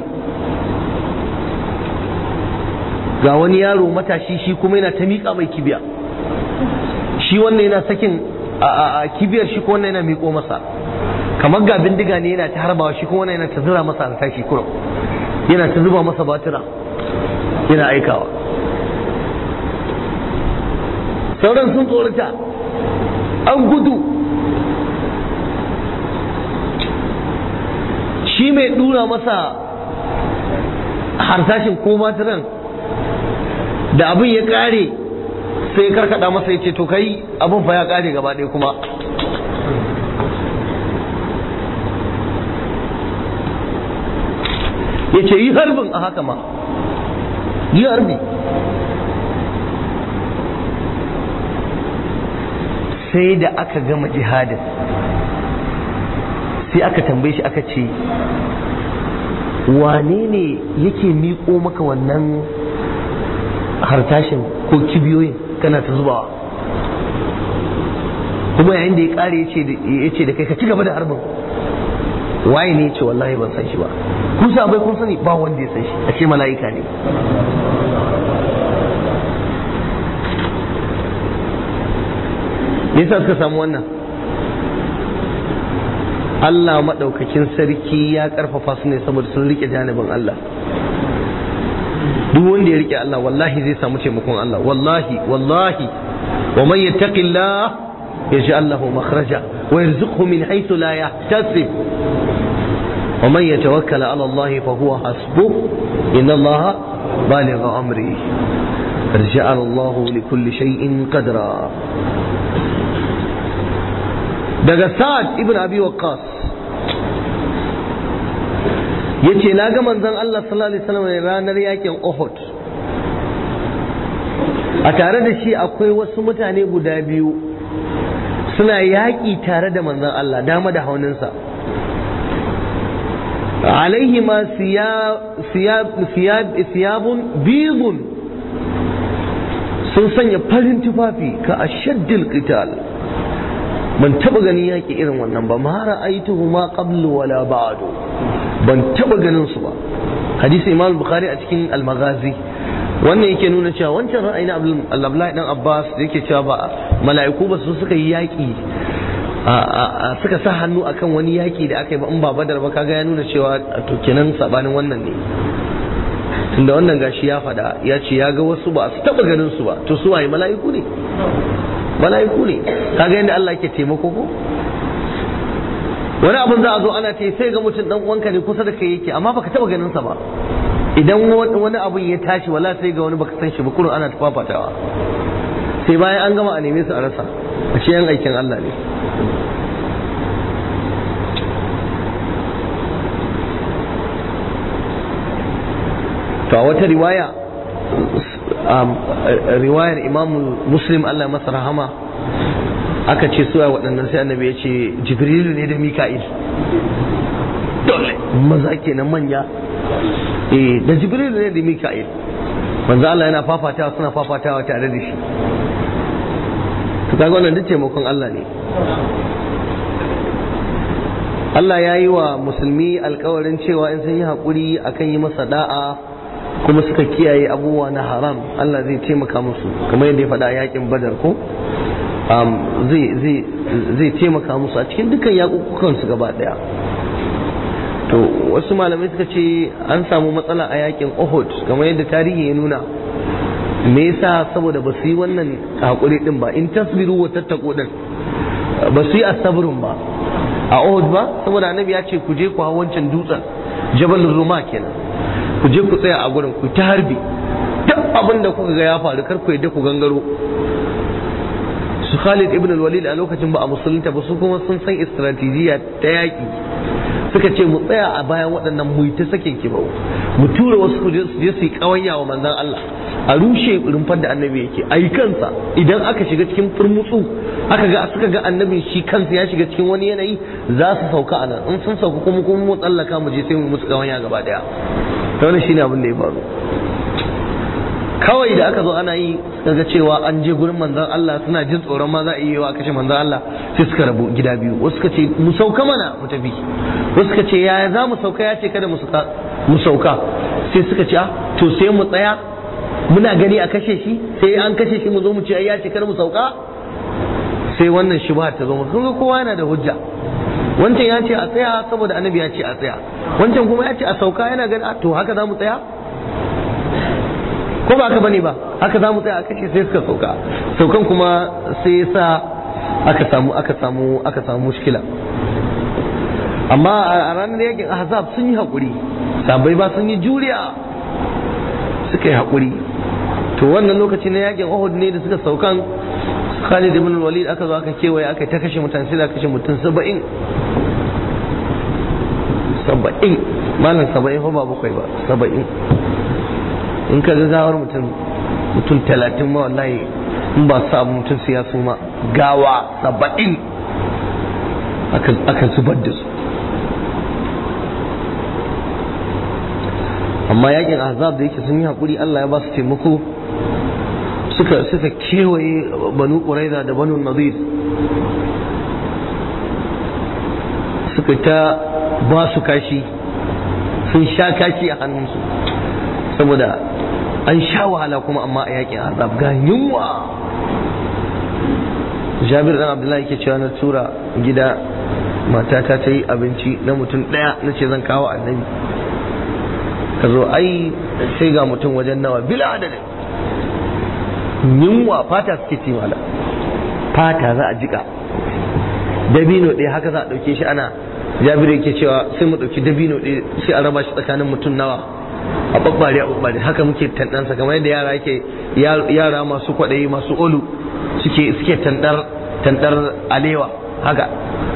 ga wani yaro matashi shi kuma yana ta miƙa mai kibiya shi wannan yana sakin a kibiyar shi kuma wannan yana miƙo masa kamar ga bindiga ne yana ta harbawa shi kuma wannan yana ta zura masa a tashi kurum yana ta zuba masa batira yana aikawa sauran sun tsorata an gudu shi mai dura masa harsashin ko matiran da abin ya kare sai karkada masa ya ce to kai abin fa ya kare gaba ɗaya kuma ya ce yi harbin a haka ma yi harbi sai da aka gama jihadin sai aka tambaye shi aka ce wane ne yake miƙo maka wannan hartashin ko kibiyoyin kana ta zubawa kuma yayin da ya ƙare ya ce da kai ka ci gaba da harbin waye ne ce wallahi ban san shi ba kun bai kun sani ba wanda ya san shi a ce mala'ika ne me yasa suka samu wannan Allah maɗaukakin sarki ya ƙarfafa su ne saboda sun rike janibin Allah duk wanda ya rike Allah wallahi zai samu taimakon Allah wallahi wallahi wa man yattaqillah yaj'al lahu makhraja wa yarzuqhu min haythu la yahtasib wa man yatawakkal 'ala Allah fa huwa hasbuh inna Allah baligh amri قد جعل الله لكل شيء قدرا daga sa'ad ibn abi waqqas yace na ga manzon Allah sallallahu alaihi wasallam ranar yakin Uhud a tare da shi akwai wasu mutane guda biyu suna yaƙi tare da manzon Allah dama da hauninsa alaihi ma siyabun bidun sun sanya farin tufafi ka ashaddil qital ban taba ganin yaƙi irin wannan ba ma ra'aituhu ma qablu wala ba'du ban taba ganin su ba hadisi imam bukhari a cikin al-maghazi wannan yake nuna cewa wancan ra'ayi na Abdullahi dan Abbas da yake cewa ba mala'iku ba su suka yi yaƙi suka sa hannu akan wani yaƙi da aka yi ba in ba badar ba kaga ya nuna cewa to kenan sabanin wannan ne tunda wannan gashi ya faɗa ya ce ya ga wasu ba su taba ganin su ba to su waye mala'iku ne mala'iku ne kaga yadda Allah ke taimako ko wani abin za a zo ana ce sai ga mutum dan uwanka ne kusa da kai yake amma baka taba ganin sa ba idan wani abin ya tashi wala sai ga wani baka san shi ba kurun ana tafafatawa sai bayan an gama a neme su a rasa a ce yan aikin Allah ne to a wata riwaya riwayar imam muslim Allah masa rahama aka ce suwa waɗannan sai annabi ya ce jibrilu ne da mika'il dole maza kenan manya eh da jibrilu ne da mika'il manzo Allah yana fafatawa suna fafatawa tare da shi to kaga wannan duk taimakon Allah ne Allah ya yi wa musulmi alkawarin cewa in sun yi haƙuri akan yi masa da'a kuma suka kiyaye abubuwa na haram Allah zai taimaka musu kamar yadda ya faɗa a yakin badar ko zai taimaka musu a cikin dukkan yakukukan su gaba ɗaya to wasu malamai suka ce an samu matsala a yakin Uhud kamar yadda tarihi ya nuna me yasa saboda ba su yi wannan hakuri din ba in tasbiru wa tattaqu din ba su yi asabrun ba a Uhud ba saboda annabi ya ce ku je ku hawo wancan dutsen Jabal Ruma kenan ku je ku tsaya a gurin ku ta harbi duk abin da kuka ga ya faru kar ku yadda ku gangaro su Khalid ibn al-Walid a lokacin ba a musulunta ba su kuma sun san istratijiyya ta yaki suka ce mu tsaya a bayan waɗannan mu ta sakin kibau mu tura wasu su je su yi kawanya wa manzon Allah a rushe rumfar da annabi yake a yi kansa idan aka shiga cikin furmutsu aka ga suka ga annabin shi kansa ya shiga cikin wani yanayi za su sauka a nan in sun sauka kuma kuma mu tsallaka mu je sai mu musu kawanya gaba daya to wannan shine abin da ya faru kawai da aka zo ana yi daga cewa an je gurin manzon Allah suna jin tsoron ma za a yi wa kashe manzon Allah sai suka rabu gida biyu wasu suka ce mu sauka mana mu tafi wasu suka ce yaya za mu sauka ya ce kada mu sauka mu sauka sai suka ce to sai mu tsaya muna gani a kashe shi sai an kashe shi mu zo mu ce ai ya ce kada mu sauka sai wannan shubha ta zo mu kun ga kowa yana da hujja wancan ya ce a tsaya saboda annabi ya ce a tsaya wancan kuma ya ce a sauka yana gani to haka za mu tsaya ko ba haka bane ba haka za mu tsaya a kashe sai suka sauka saukan kuma sai sa aka samu aka samu aka samu mushkila amma a ranar yakin ahzab sun yi hakuri sabai ba sun yi juriya suka yi hakuri to wannan lokaci na yakin Uhud ne da suka saukan Khalid ibn Walid aka zo aka kewaye aka ta kashe mutane sai da kashe mutum 70 70 malam 70 fa ba bakwai ba 70 in ka ga gawar mutum mutum talatin ma wallahi in ba sa mutum sai ya suma gawa saba'in aka zubar da su amma yakin azab da yake sun yi haƙuri Allah ya ba su taimako suka suka kewaye banu ƙuraiza da banu nadir suka ta ba su kashi sun sha kashi a hannunsu saboda an sha wahala kuma amma a yakin azab ga yunwa jabir dan abdullahi yake cewa na tura gida matata ta yi abinci na mutum ɗaya na ce zan kawo annabi ka zo ai sai ga mutum wajen nawa bila adadin yunwa fata suke ci mala fata za a jika dabino ɗaya haka za a ɗauke shi ana jabir yake cewa sai mu ɗauki dabino ɗaya sai a raba shi tsakanin mutum nawa a babbare a babbare haka muke tandansa kamar yadda yara yake yara masu kwaɗayi masu olu suke suke tandar tandar alewa haka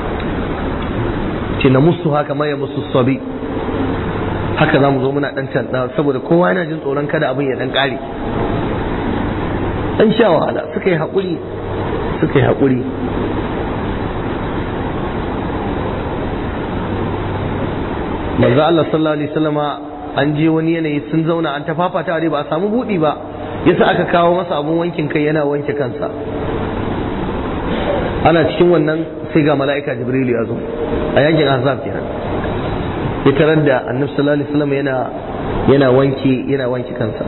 ce na musu haka ma ya musu sabi haka za mu zo muna dan tanda saboda kowa yana jin tsoron kada abin ya dan kare an sha wahala suka yi haƙuri suka yi haƙuri manzo Allah sallallahu alaihi wasallama an je wani yanayi sun zauna an tafafata dai ba a samu buɗi ba yasa aka kawo masa abun wankin kai yana wanke kansa ana cikin wannan sai ga mala'ika jibrilu ya zo a yankin azab kenan ya tarar da annabi sallallahu alaihi wasallam yana yana wanke yana wanke kansa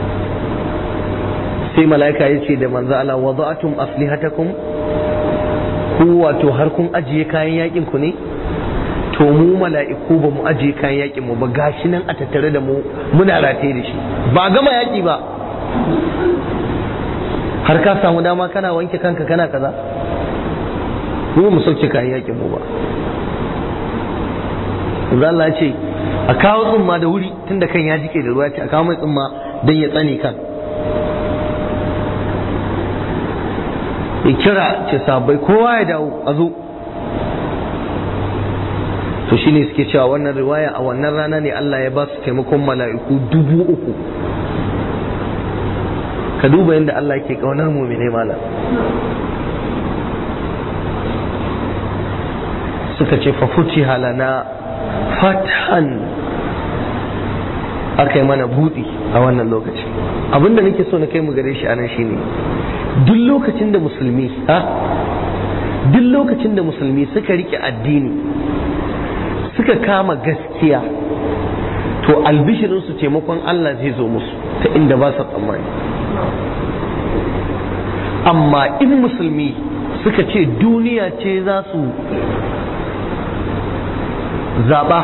sai mala'ika ya ce da manzo Allah wada'atum aslihatakum ku wato har kun ajiye kayan yakin ku ne to mu mala'iku ba mu ajiye kayan yakin mu ba gashi nan a tattare da mu muna rataye da shi ba gama yaki ba har ka samu dama kana wanke kanka kana kaza mu mu sauke kayan yakin mu ba Yanzu Allah ce a kawo tsumma da wuri tunda kan ya jike da ruwa ce a kawo mai tsumma don ya tsane kan ya kira ce sabai kowa ya dawo a zo to shine suke cewa wannan riwaya a wannan rana ne Allah ya ba su taimakon mala'iku dubu uku ka duba yadda Allah ke kaunar mumine malam suka ce fafuci halana fatan aka yi mana buɗi a wannan lokaci abinda nake so na kai mu gare shi anan shine duk lokacin da musulmi ha duk lokacin da musulmi suka rike addini suka kama gaskiya to albishirinsu taimakon Allah zai zo musu ta inda ba su tsammani amma in musulmi suka ce duniya ce za su zaɓa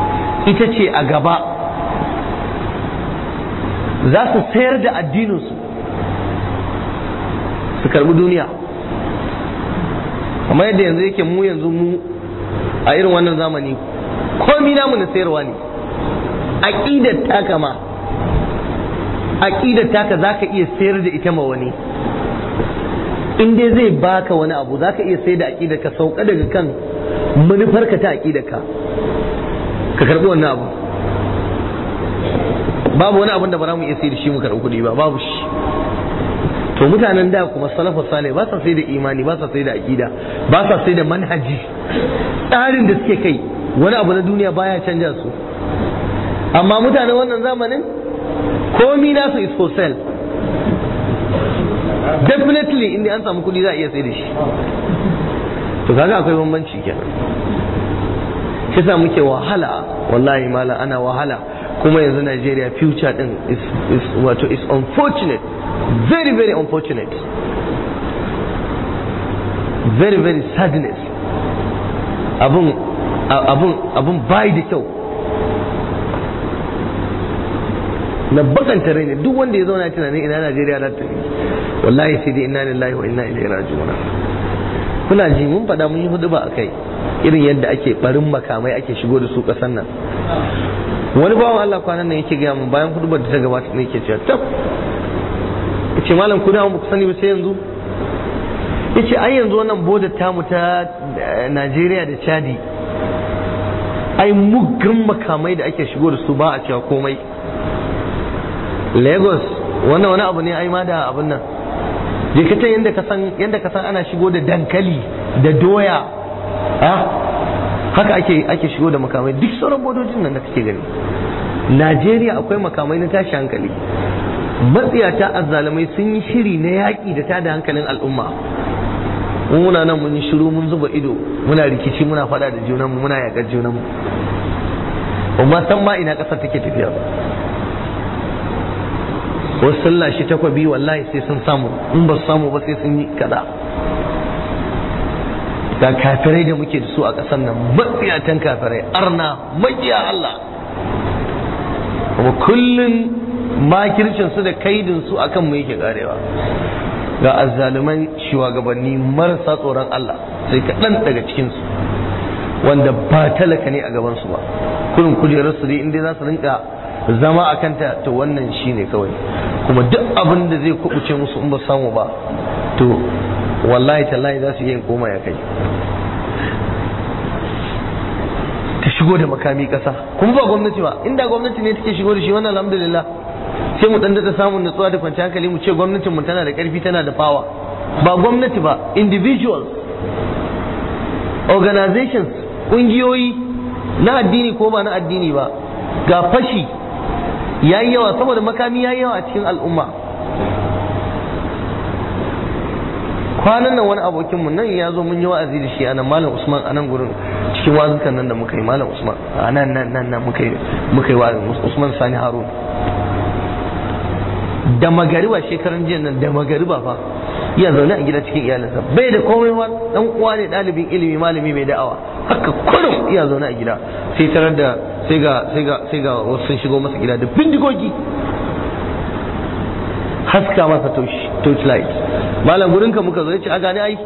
ita ce a gaba za su sayar da addininsu su karbi duniya amma yadda yanzu yake mu yanzu mu a irin wannan zamani komi namu na sayarwa ne aqidar taka ma aqidar taka zaka iya sayar da ita ma wani in dai zai baka wani abu zaka iya sayar da aqidar ka sauka daga kan manufarka ta aqidar ka ka karbi wannan abu babu wani abin da ba za mu iya sayar da shi mu karbi kuɗi ba babu shi to mutanen da kuma salafu sale ba sa sai da imani ba sa sai da aqida ba sa sai da manhaji tsarin da suke kai wani abu na duniya baya canja su amma mutanen wannan zamanin komi nasu is for sale definitely inda an samu kudi za a iya sai da shi to kaga akwai bambanci kenan kisa muke wahala wallahi mala ana wahala kuma yanzu Najeriya future din is, is wato is unfortunate very very unfortunate very very sadness abun abun abun bai da kyau na bakanta rai ne duk wanda ya zauna tunanin ina Najeriya za ta wallahi sai dai inna lillahi wa inna ilaihi raji'un kuna ji mun faɗa mun yi hudu ba akai irin yadda ake barin makamai ake shigo da su ƙasar nan wani bawan Allah kwanan nan yake gaya mun bayan hudu da ta gabata ne yake cewa tab yace malam ku da mu ku sani ba sai yanzu yace ai yanzu wannan bodar tamu ta Najeriya da Chadi ai muggan makamai da ake shigo da su ba a cewa komai Lagos wannan wani abu ne ai ma da abin nan je ka yanda ka san yanda ka san ana shigo da dankali da doya ha haka ake ake shigo da makamai duk sauran bodojin nan da kake gani Najeriya akwai makamai na tashi hankali matsiyata azzalumai sun yi shiri na yaƙi da tada hankalin al'umma muna nan mun yi shiru mun zuba ido muna rikici muna faɗa da junanmu muna yaƙar junanmu amma san ma ina ƙasar take tafiya ba wasu sun lashe takwabi wallahi sai sun samu in ba su samu ba sai sun yi kaza ga kafirai da muke da su a ƙasar nan matsiyatan kafirai arna makiya Allah kuma kullum makircin su da kaidin su akan mu yake karewa ga azzaluman shugabanni marasa tsoron Allah sai kaɗan daga cikin su wanda ba talaka ne a gaban su ba kurin kujerar su dai inda za su rinka zama a kanta to wannan shine kawai kuma duk abin da zai kubuce musu in ba samu ba to wallahi tallahi za su iya koma ya kai ta shigo da makami kasa kuma ba gwamnati ba inda gwamnati ne take shigo da shi wannan alhamdulillah sai mu dan da samun nutsuwa da kwanciyar hankali mu ce gwamnatin mu tana da karfi tana da power ba gwamnati ba individuals organizations kungiyoyi na addini ko ba na addini ba ga fashi yayi yawa saboda makami yayi yawa a cikin al'umma kwanan nan wani abokin mu nan ya zo mun yi wa'azi da shi anan malam usman anan gurin cikin wazukan nan da muka yi malam usman anan nan nan nan muka yi muka yi wa'azi usman sani harun da magariba shekaran jiya nan da magariba fa ya zaune a gida cikin iyalinsa bai da komai ba dan uwa ne dalibin ilimi malami mai da'awa haka kurum iya zaune a gida sai tarar da sai ga sai ga sai ga wasu sun shigo masa gida da bindigogi haska masa torchlight malam gurin ka muka zo ya ce a gane ai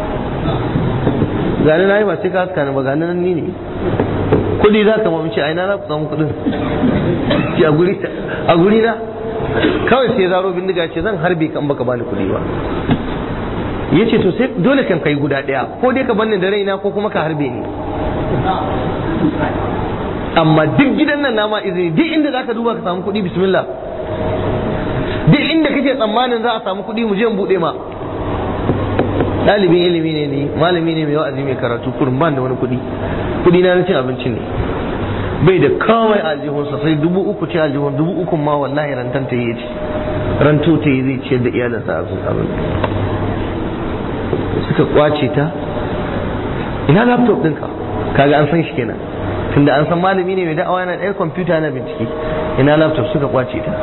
gane na yi ba sai ka haska ni ba gane nan ni ne kudi za ka mace ai na za ku samu kudin ce a guri a guri na kawai sai zaro bindiga ce zan harbe kan baka bani kudi ba ya ce to sai dole kan kai guda daya ko dai ka banni da raina ko kuma ka harbe ni amma duk gidan nan nama izini duk inda zaka duba ka samu kudi bismillah duk inda kake tsammanin za a samu kuɗi mu je mu buɗe ma ɗalibin ilimi ne ni malami ne mai wa'azi mai karatu kurin ban da wani kuɗi kuɗi na cin abinci ne bai da kawai aljihunsa sai dubu uku ce aljihun dubu uku ma wallahi rantan ta yi ce ranto ta yi zai ciyar da iyalinsa a sun abin suka kwace ta ina laptop ɗinka kaga an san shi kenan tunda an san malami ne mai da'awa yana ɗaya kwamfuta na bincike ina laptop suka kwace ta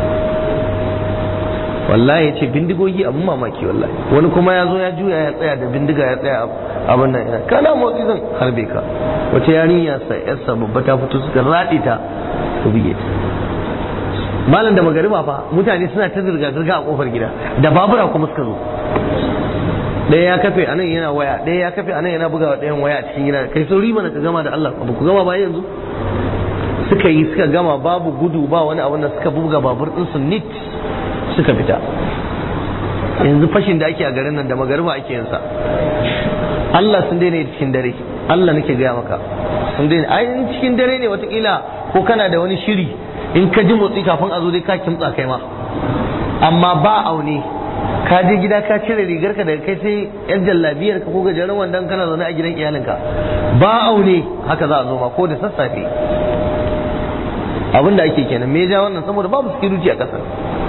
wallahi ya ce bindigogi abin mamaki wallahi wani kuma ya zo ya juya ya tsaya da bindiga ya tsaya abin nan ina kana motsi zan harbe ka wata yarinya sa yarsa babba ta fito suka raɗe ta su buge ta malam da magariba fa mutane suna ta zirga zirga a kofar gida da babura kuma suka zo ɗaya ya kafe anan yana waya ɗaya ya kafe anan yana bugawa ɗayan waya a cikin gida kai sauri mana ka gama da Allah ba ku gama ba yanzu suka yi suka gama babu gudu ba wani abu da suka buga babur din su nit suka fita yanzu fashin da ake a garin nan da magariba ake yin sa Allah sun daina cikin dare Allah nake gaya maka sun daina ai in cikin dare ne watakila ko kana da wani shiri in ka ji motsi kafin a zo dai ka kimtsa kai ma amma ba aune ka je gida ka cire rigar ka daga kai sai yan jallabiyar ka ko gajeren wandon kana zaune a gidan iyalinka ba aune haka za a zo ma ko da sassafe abin da ake kenan me ja wannan saboda babu security a ƙasar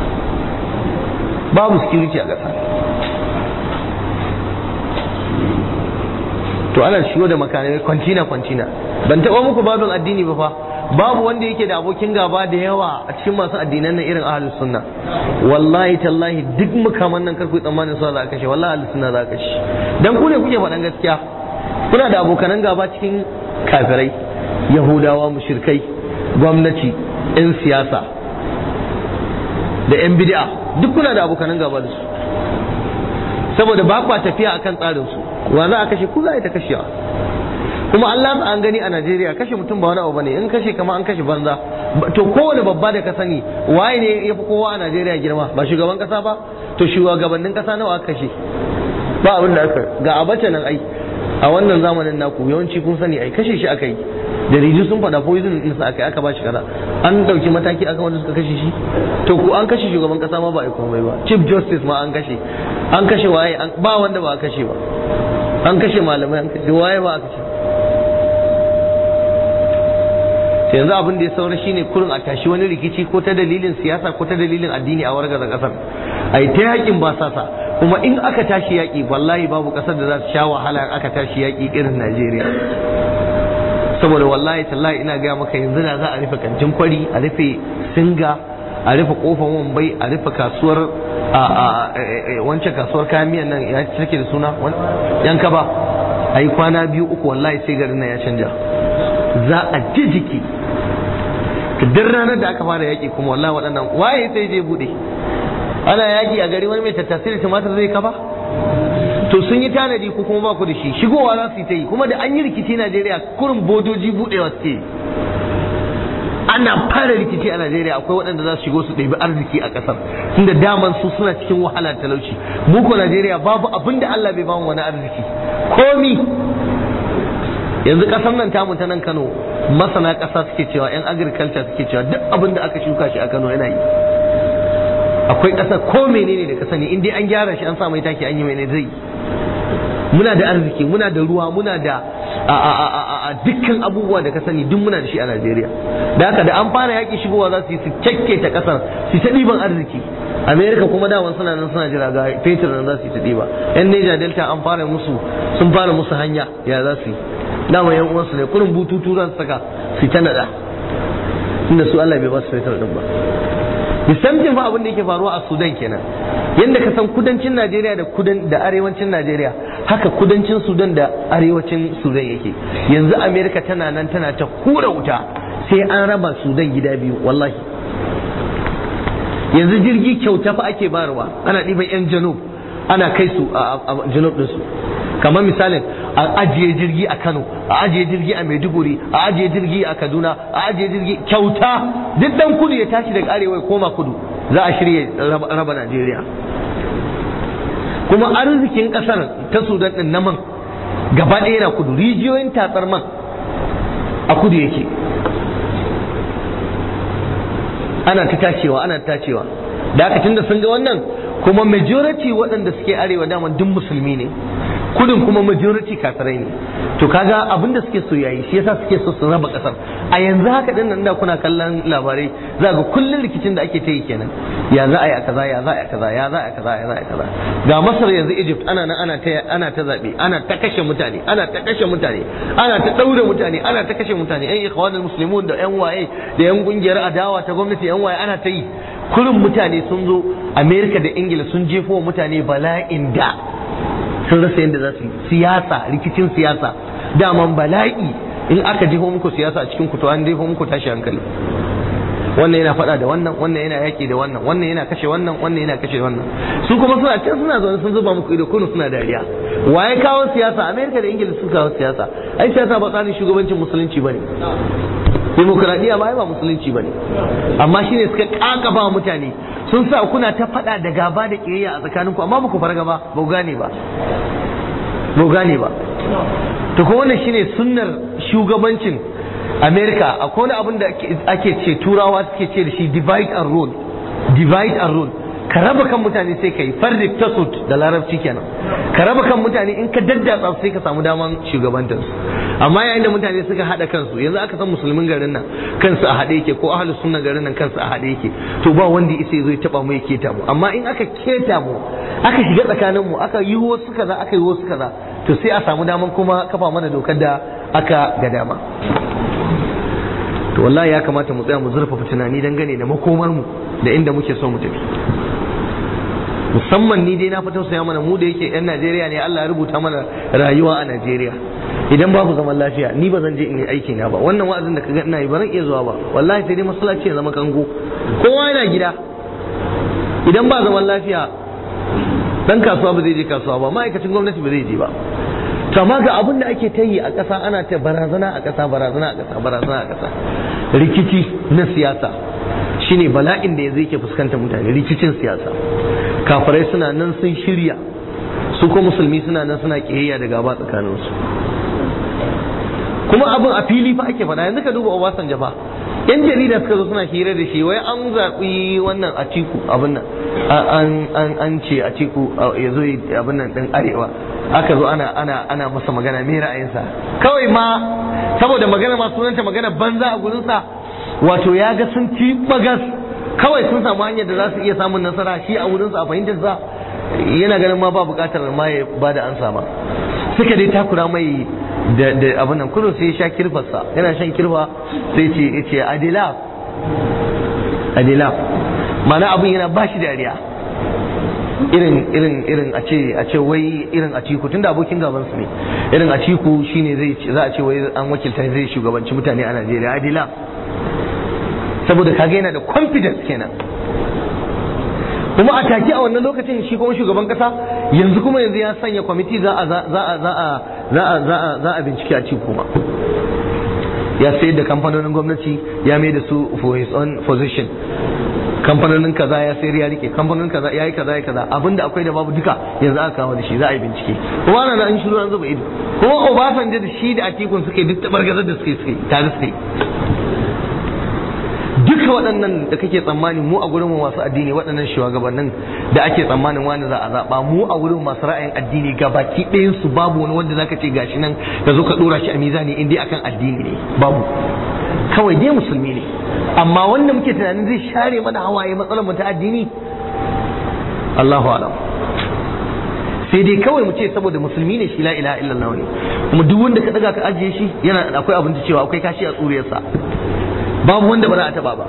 babu security a ƙasar to ana shigo da makamai kwantina kwantina ban taɓa muku babin addini ba fa babu wanda yake da abokin gaba da yawa a cikin masu addinan nan irin ahlus sunna wallahi tallahi duk mukaman nan karku tsammanin su za a kashe wallahi ahlus sunna za a kashe dan ku ne kuke faɗan gaskiya kuna da abokanan gaba cikin kafirai yahudawa mushrikai gwamnati 'yan siyasa da 'yan bid'a duk kuna da abokanan gaba da su saboda ba kwa tafiya akan tsarin su wa za a kashe ku za a yi ta kashewa kuma Allah an gani a Najeriya kashe mutum ba wani abu bane in kashe kama an kashe banza to kowane babba da ka sani waye ne ya fi kowa a Najeriya girma ba shugaban kasa ba to shugabannin kasa nawa aka kashe ba abin da aka ga abace nan ai a wannan zamanin naku yawanci kun sani ai kashe shi aka yi da riju sun faɗa poison din sa aka yi aka ba shi kaza an dauki mataki aka wanda suka kashe shi to ku an kashe shugaban kasa ma ba a komai ba chief justice ma an kashe an kashe waye ba wanda ba a kashe ba an kashe malamai an kashe waye ba a kashe yanzu abin da ya saura shine kurin a tashi wani rikici ko ta dalilin siyasa ko ta dalilin addini a wargaza kasar a yi ta yakin ba sasa kuma in aka tashi yaki wallahi babu kasar da za ta sha wahala aka tashi yaki irin Najeriya saboda wallahi tallahi ina gaya maka yanzu na za a rufe kantin kwari a rufe singa a rufe kofar wambai a rufe kasuwar wancan kasuwar kayan miyan nan ya take da suna yanka ba a yi kwana biyu uku wallahi sai garin nan ya canja za a ji jiki duk ranar da aka fara yaƙi kuma wallahi waɗannan waye sai je buɗe ana yaƙi a gari wani mai tattasai da tumatir zai kafa to sun yi tanadi ko kuma ba ku da shi shigowa za su yi ta yi kuma da an yi rikici Najeriya kurin bodoji buɗewa suke ana fara rikici a Najeriya akwai waɗanda za su shigo su ɗebi arziki a ƙasar tunda daman su suna cikin wahala talauci mu ko Najeriya babu abin da Allah bai bamu wani arziki komi yanzu ƙasar nan tamu ta nan Kano masana ƙasa suke cewa yan agriculture suke cewa duk abin da aka shuka shi a Kano yana yi akwai ƙasa ko menene da ka sani in dai an gyara shi an sa mai taki an yi mai zai muna da arziki muna da ruwa muna da a dukkan abubuwa da ka sani duk muna da shi a Najeriya da haka da an fara yaƙi shigowa za su yi su kyakke ta ƙasar su ta ɗiban arziki Amerika kuma daman suna nan suna jira ga fetur nan za su yi ta ɗiba yan Niger Delta an fara musu sun fara musu hanya ya za su yi dama yan uwansu ne kurin bututu za su saka su ta naɗa inda su Allah bai ba su fetur ɗin ba misamcin fa abin da yake faruwa a Sudan kenan yadda ka san kudancin Najeriya da kudan da arewacin Najeriya haka kudancin Sudan da arewacin Sudan yake yanzu Amerika tana nan tana ta hura wuta sai an raba Sudan gida biyu wallahi yanzu jirgi kyauta fa ake barwa ana ɗiban 'yan janub ana kai su a janub ɗinsu kamar misalin a ajiye jirgi a Kano a ajiye jirgi a Maiduguri a ajiye jirgi a Kaduna a ajiye jirgi kyauta duk dan kudu ya tashi daga arewa ya koma kudu za a shirya raba Najeriya kuma arzikin kasar ta Sudan din na man gaba ɗaya na kudu rijiyoyin tatsar man a kudu yake ana ta tacewa ana ta tacewa da aka tunda sun ga wannan kuma majority waɗanda suke arewa dama duk musulmi ne kudin kuma majority kafirai ne to kaga abinda suke so yayi shi yasa suke so su raba kasar a yanzu haka din nan da kuna kallon labarai za ga kullun rikicin da ake ta yi kenan ya za a yi a kaza ya za a yi a kaza ya za a yi kaza ya za a yi kaza ga masar yanzu egypt ana nan ana ta ana ta zabe ana ta kashe mutane ana ta kashe mutane ana ta daure mutane ana ta kashe mutane yan ikhwanul muslimun da yan waye da yan kungiyar adawa ta gwamnati yan waye ana ta yi kurin mutane sun zo amerika da ingila sun jefo mutane bala'in da sun rasa yadda za su yi siyasa rikicin siyasa daman bala'i in aka jefo muku siyasa a cikin kuto an jefo muku tashi hankali wannan yana faɗa da wannan wannan yana yaƙi da wannan wannan yana kashe wannan wannan yana kashe wannan su kuma suna can suna zaune sun zuba muku ido kunu suna dariya waye kawo siyasa amerika da ingila sun kawo siyasa ai siyasa ba tsarin shugabancin musulunci bane demokradiyya ba ai ba musulunci bane amma shine suka kakaba mutane sun sa kuna ta faɗa da gaba da ƙiyayya a tsakaninku amma ba ku farga ba ba ku gane ba ba ku gane ba to kuma wannan shine sunnar shugabancin America akwai wani abin da ake ce turawa suke ce da shi divide and rule divide and rule ka raba kan mutane sai ka yi fardi tasut da larabci kenan ka raba kan mutane in ka daddatsa sai ka samu daman shugabantar su amma yayin da mutane suka hada kansu yanzu aka san musulmin garin nan kansu a hade yake ko ahlus sunna garin nan kansu a hade yake to ba wanda isa zo ya taba mu ya keta mu amma in aka keta mu aka shiga tsakanin mu aka yi wasu kaza aka yi wasu kaza to sai a samu daman kuma kafa mana dokar da aka ga dama to wallahi ya kamata mu tsaya mu zurfafa tunani dangane da makomar mu da inda muke so mu tafi musamman ni dai na fi tausaya mana mu da yake yan Najeriya ne Allah ya rubuta mana rayuwa a Najeriya idan babu zaman lafiya ni ba zan je in yi aiki na ba wannan wa'azin da kaga ina yi ba zan iya zuwa ba wallahi sai dai masallaci ya zama kango kowa yana gida idan ba zaman lafiya dan kasuwa ba zai je kasuwa ba ma'aikacin gwamnati ba zai je ba to amma ga abin da ake ta yi a ƙasa ana ta barazana a ƙasa barazana a ƙasa barazana a ƙasa rikici na siyasa shine bala'in da yanzu yake fuskanta mutane rikicin siyasa kafirai suna nan sun shirya su ko musulmi suna nan suna kiyayya da gaba tsakaninsu kuma abin a fili fa ake faɗa yanzu ka duba Obasanjo fa yan jarida suka zo suna hira da shi wai an zaɓi wannan atiku abin nan an ce atiku ya zo abin nan ɗin arewa aka zo ana ana ana masa magana me ra'ayinsa kawai ma saboda magana ma sunanta magana banza a gurinsa wato ya ga sun ci bagas kawai sun samu hanyar da za su iya samun nasara shi a wurinsa a fahimtar sa yana ganin ma ba bukatar ma ya ba da ansa ma suka dai takura mai da da abin nan kullum sai ya sha kirfarsa yana shan kirfa sai ce ya ce adila adila ma'ana abin yana ba shi dariya irin irin irin a ce a ce wai irin a ciku tunda abokin gaban su ne irin a ciku shine zai za a ce wai an wakilta zai shugabanci mutane a Najeriya adila saboda kaga yana da confidence kenan kuma a take a wannan lokacin shi kuma shugaban kasa yanzu kuma yanzu ya sanya kwamiti za a za a za a za a za a za a bincike a ci kuma ya sayar da kamfanonin gwamnati ya mai da su for his own position kamfanonin kaza ya sayar ya rike kamfanonin kaza ya yi kaza ya kaza abinda akwai da babu duka yanzu aka kawo da shi za a yi bincike kuma ana an shiru an zuba ido kuma Obasanjo da shi da Atikun suke duk tabargazar da suke suke tare suke duka waɗannan da kake tsammani mu a gurin masu addini waɗannan shugabannin da ake tsammanin wani za a zaɓa mu a gurin masu ra'ayin addini ga baki ɗayan su babu wani wanda zaka ce gashi nan ka zo ka ɗora shi a mizani in dai akan addini ne babu kawai dai musulmi ne amma wanda muke tunanin zai share mana hawaye matsalar mu ta addini Allahu alam sai dai kawai mu ce saboda musulmi ne shi la ilaha illallah ne kuma duk wanda ka daga ka ajiye shi yana akwai abin cewa akwai kashi a tsuriyarsa babu wanda ba za a taba ba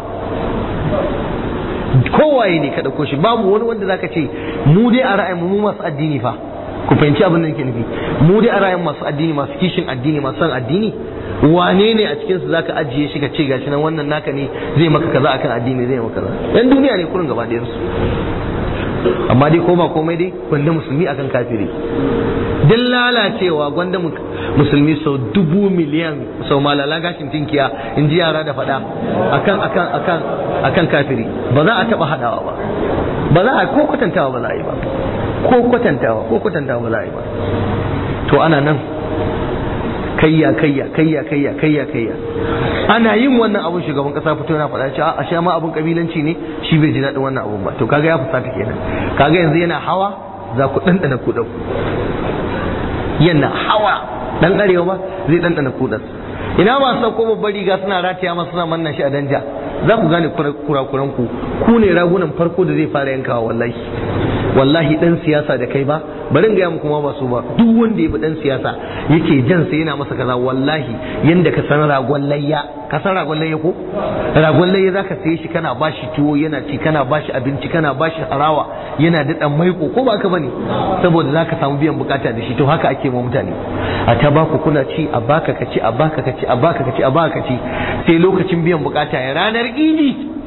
kowaye ne ka ɗauko shi babu wani wanda zaka ce mu dai a ra'ayin mu masu addini fa ku fahimci abin da nake nufi mu dai a ra'ayin masu addini masu kishin addini masu son addini wane ne a cikin su zaka ajiye shi ka ce gashi nan wannan naka ne zai maka kaza akan addini zai maka kaza yan duniya ne kurin gaba ɗayan su amma dai koma komai dai gwanda musulmi akan kafiri duk lalacewa gwanda musulmi sau dubu miliyan sau malala gashin tinkiya in ji yara da fada akan akan akan akan kafiri ba za a taba hadawa ba ba za a ko kwatantawa ba za a yi ba ko kwatantawa ko kwatantawa ba za a yi ba to ana nan kayya kayya kayya kayya kayya kayya ana yin wannan abun shugaban kasa fito yana faɗa cewa a sha ma abun kabilanci ne shi bai ji daɗin wannan abun ba to kaga ya fusata kenan kaga yanzu yana hawa za ku ɗanɗana kuɗa yana hawa dan arewa ba zai ɗanɗana kuɗa ina masu sauko babbar riga suna rataya masu suna manna shi a danja za ku gane kurakuran ku ku ne ragunan farko da zai fara yankawa wallahi wallahi dan siyasa da kai ba bari in gaya muku ma ba su ba duk wanda ya bi dan siyasa yake jan sa yana masa kaza wallahi yanda ka san ragon layya ka san ragon layya ko ragon layya zaka saye shi kana bashi tuwo yana ci kana bashi abinci kana bashi harawa yana da dan maiko ko ba ka bane saboda zaka samu biyan bukata da shi to haka ake ma mutane a ta baku kuna ci a baka ka ci a baka ka ci a baka ka ci a baka ka ci sai lokacin biyan bukata ya ranar idi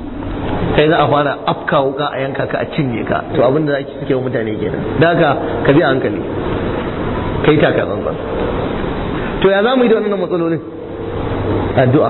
kai za a fara afka wuka a yanka ka a cinye ka to abin da ake suke wa mutane kenan da haka ka bi a hankali kai taka tsantsan to ya za mu yi da wannan matsalolin addu'a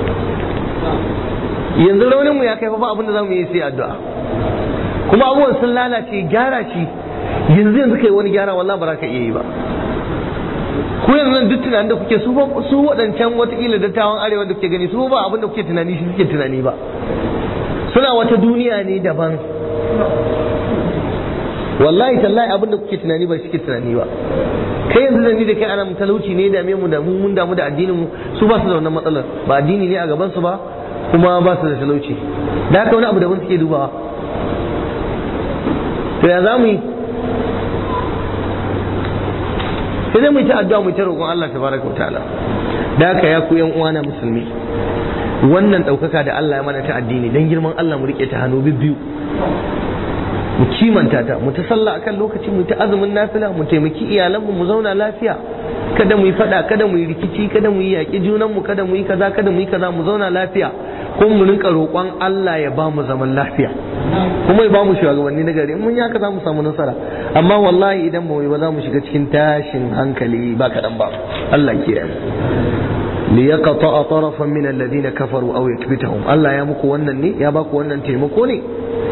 yanzu raunin mu ya kai fa ba abin da za mu yi sai addu'a kuma abubuwan sun lalace gyara shi yanzu yanzu kai wani gyara wallahi ba za ka iya yi ba ku yanzu nan duk tunanin da kuke su ba su waɗancan watakila dattawan arewa da kuke gani su ba abin da kuke tunani shi suke tunani ba suna wata duniya ne daban wallahi tallahi abin da kuke tunani ba shi ke tunani ba kai yanzu da ni da kai ana mu talauci ne dame mu da mu mun damu da addinin mu su ba su da wannan matsalar ba addini ne a gaban su ba kuma ba su da talauci da haka wani abu daban suke dubawa to ya za mu yi sai dai mu yi ta addu'a mu yi ta roƙon Allah tabaraka wa ta'ala da haka ya ku yan uwana musulmi wannan ɗaukaka da Allah ya mana ta addini dan girman Allah mu rike ta hannu biyu mu kimanta ta mu ta sallah akan lokaci mu ta azumin nafila mu taimaki iyalanmu mu zauna lafiya kada mu yi fada kada mu yi rikici kada mu yi yaƙi junanmu kada mu yi kaza kada mu yi kaza mu zauna lafiya kuma mu rinka roƙon Allah ya ba mu zaman lafiya kuma ya ba mu shugabanni na gari mun yaka za mu samu nasara amma wallahi idan ba ba za mu shiga cikin tashin hankali ba kaɗan ba Allah ke yi liyaqta tarafan min alladhina kafaru aw yakbitahum Allah ya muku wannan ne ya baku wannan taimako ne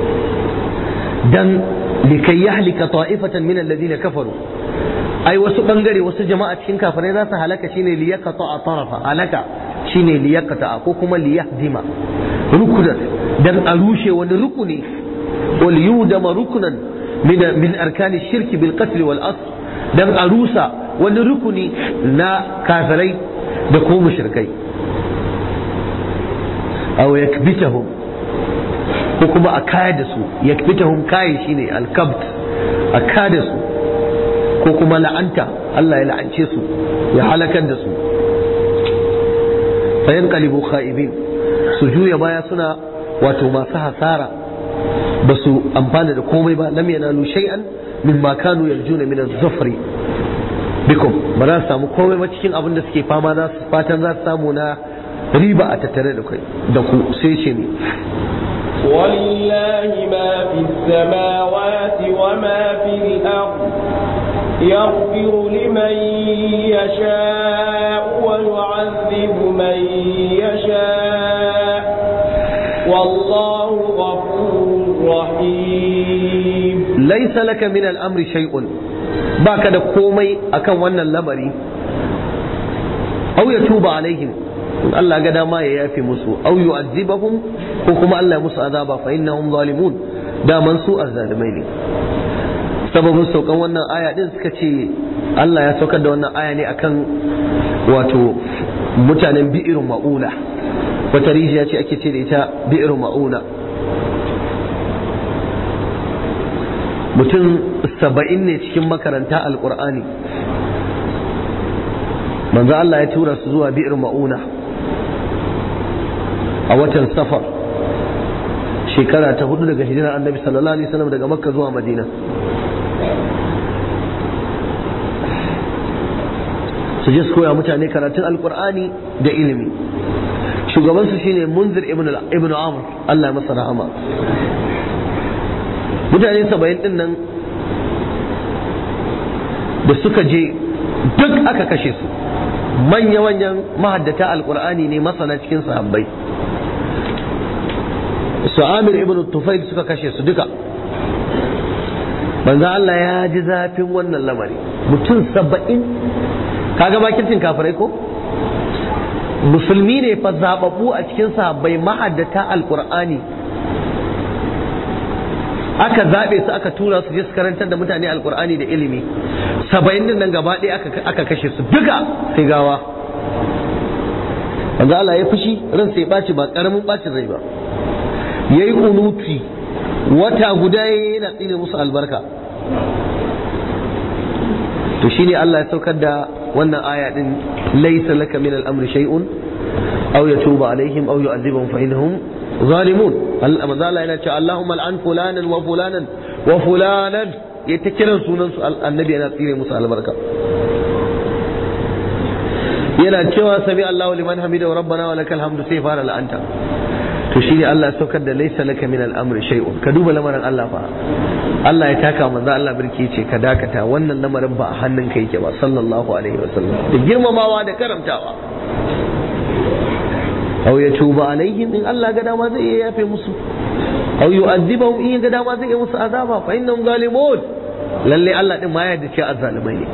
dan likai yahlika ta'ifatan min alladhina kafaru ai wasu bangare wasu jama'a cikin kafirai za su halaka shine liyaqta tarafa halaka shine liyaqta ko kuma liyahdima rukunan dan a rushe wani rukuni wal yudama rukunan min min arkani shirki bil qatl wal asr dan a rusa wani rukuni na kafirai da ko mushrikai aw yakbitahum ko kuma a kaya da su yakbitahum kayi shine alkabt a kaya da su ko kuma la'anta Allah ya la'ance su ya halakar da su fayan qalibu kha'ibin su juya baya suna wato masu hasara ba su amfana da komai ba lam yanalu shay'an mimma kanu yarjuna min az-zafri bikum ba za su samu komai ba cikin abin da suke fama za su fatan za su samu na riba a tattare da kai da ku sai ce ne ولله ما في السماوات وما في الأرض يغفر لمن يشاء ويعذب من يشاء والله غفور رحيم ليس لك من الأمر شيء baka da komai akan wannan lamari au ya tuba alaihim in Allah ga dama ya yafe musu au yu'azzibahum ko kuma Allah ya musu azaba fa innahum zalimun daman su azzalimai ne sababin saukan wannan aya din suka ce Allah ya saukar da wannan aya ne akan wato mutanen bi'irin ma'una wata rijiya ce ake ce da ita bi'irin ma'una mutum saba'in ne cikin makaranta alkur'ani manzo Allah ya tura su zuwa bi'ir ma'una a watan safar shekara ta hudu daga hijirar annabi sallallahu alaihi wasallam daga makka zuwa madina su je su koya mutane karatun alkur'ani da ilimi shugabansu shine munzir ibn amr Allah ya masa rahama mutane saba'in din nan da suka je duk aka kashe su manya-manyan mahaddata alkur'ani ne masana cikin sahabbai su amir ibn tufail suka kashe su duka manzo Allah ya ji zafin wannan lamari mutum saba'in kaga bakircin kafirai ko musulmi ne fa zababbu a cikin sahabbai mahaddata alkur'ani aka zaɓe su aka tura su je su karantar da mutane alkur'ani da ilimi saba'in din nan gaba ɗaya aka kashe su duka sai gawa wanda Allah ya fushi ran sai ɓaci ba ƙaramin ɓacin rai ba ya yi kunuti wata guda yana tsine musu albarka to shine Allah ya saukar da wannan aya din laysa laka min al-amri shay'un aw yatuba alaihim aw yu'adhibuhum fa innahum zalimun manzo Allah yana cewa Allahumma al'an fulanan wa fulanan wa fulanan ya ta kiran sunan su annabi yana tsire musu albarka yana cewa sami Allahu liman hamida wa rabbana wa lakal hamdu sai fara la'anta to shine Allah ya saukar da laysa laka min al-amri shay'un ka duba lamarin Allah fa Allah ya taka manzo Allah birki ce ka dakata wannan lamarin ba a hannun ka yake ba sallallahu alaihi wasallam da girmamawa da karamtawa aw ya tuba alaihim in Allah ga dama zai iya yafe musu aw yu'adhibahum in ga dama zai iya musu azaba fa innahum zalimun lalle Allah din ma ya yarda cewa azzalimai ne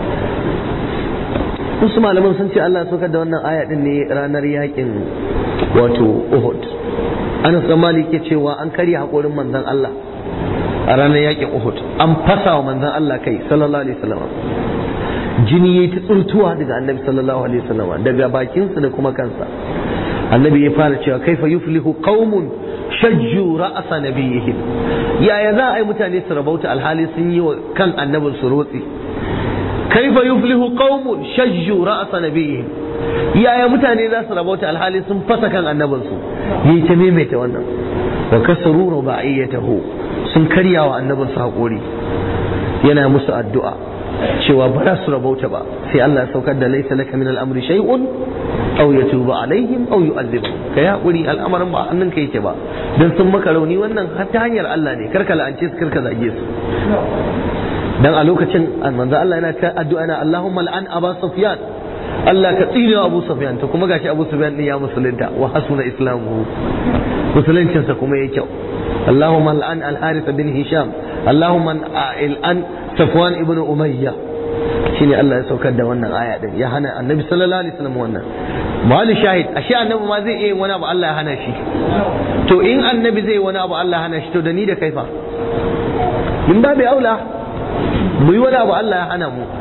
wasu malaman sun ce Allah saukar da wannan aya din ne ranar yakin wato Uhud Anas dan Malik ke cewa an karya hakorin manzon Allah a ranar yakin Uhud an fasa wa manzon Allah kai sallallahu alaihi wasallam jini yayi ta tsurtuwa daga Annabi sallallahu alaihi wasallam daga bakinsa da kuma kansa Annabi ya fara cewa kaifa yuflihu qaumun shajju ra'asa nabiyihim yaya za a yi mutane su rabauta alhali sun yi wa kan annabin su rotsi kaifa yuflihu qaumun shajju ra'asa nabiyihim yaya mutane za su rabauta alhali sun fasa kan annabin su yi ta maimaita wannan wa kasaru rubaiyatahu sun karya wa annabin su hakuri yana musu addu'a cewa ba za su rabauta ba sai Allah ya saukar da laisa laka min al-amri shay'un aw yatuba alaihim aw yu'adhibahum kai hakuri al'amarin ba hannun ka yake ba dan sun maka rauni wannan har ta hanyar Allah ne karka la'ance su karka zage su dan a lokacin manzo Allah yana ta addu'a na Allahumma al'an Abu Sufyan Allah ka tsine wa Abu Sufyan to kuma gashi Abu Sufyan din ya musulunta wa hasuna islamuhu musuluncin sa kuma yake kyau Allahumma al'an al-Harith bin Hisham Allahumma al'an Safwan ibn Umayya shine Allah ya saukar da wannan aya din ya hana Annabi sallallahu alaihi wasallam wannan mali shahid ashe Annabi ma zai iya wani abu Allah ya hana shi to in Annabi zai wani abu Allah ya hana shi to da ni da kaifa min babu aula mu yi wani abu Allah ya hana mu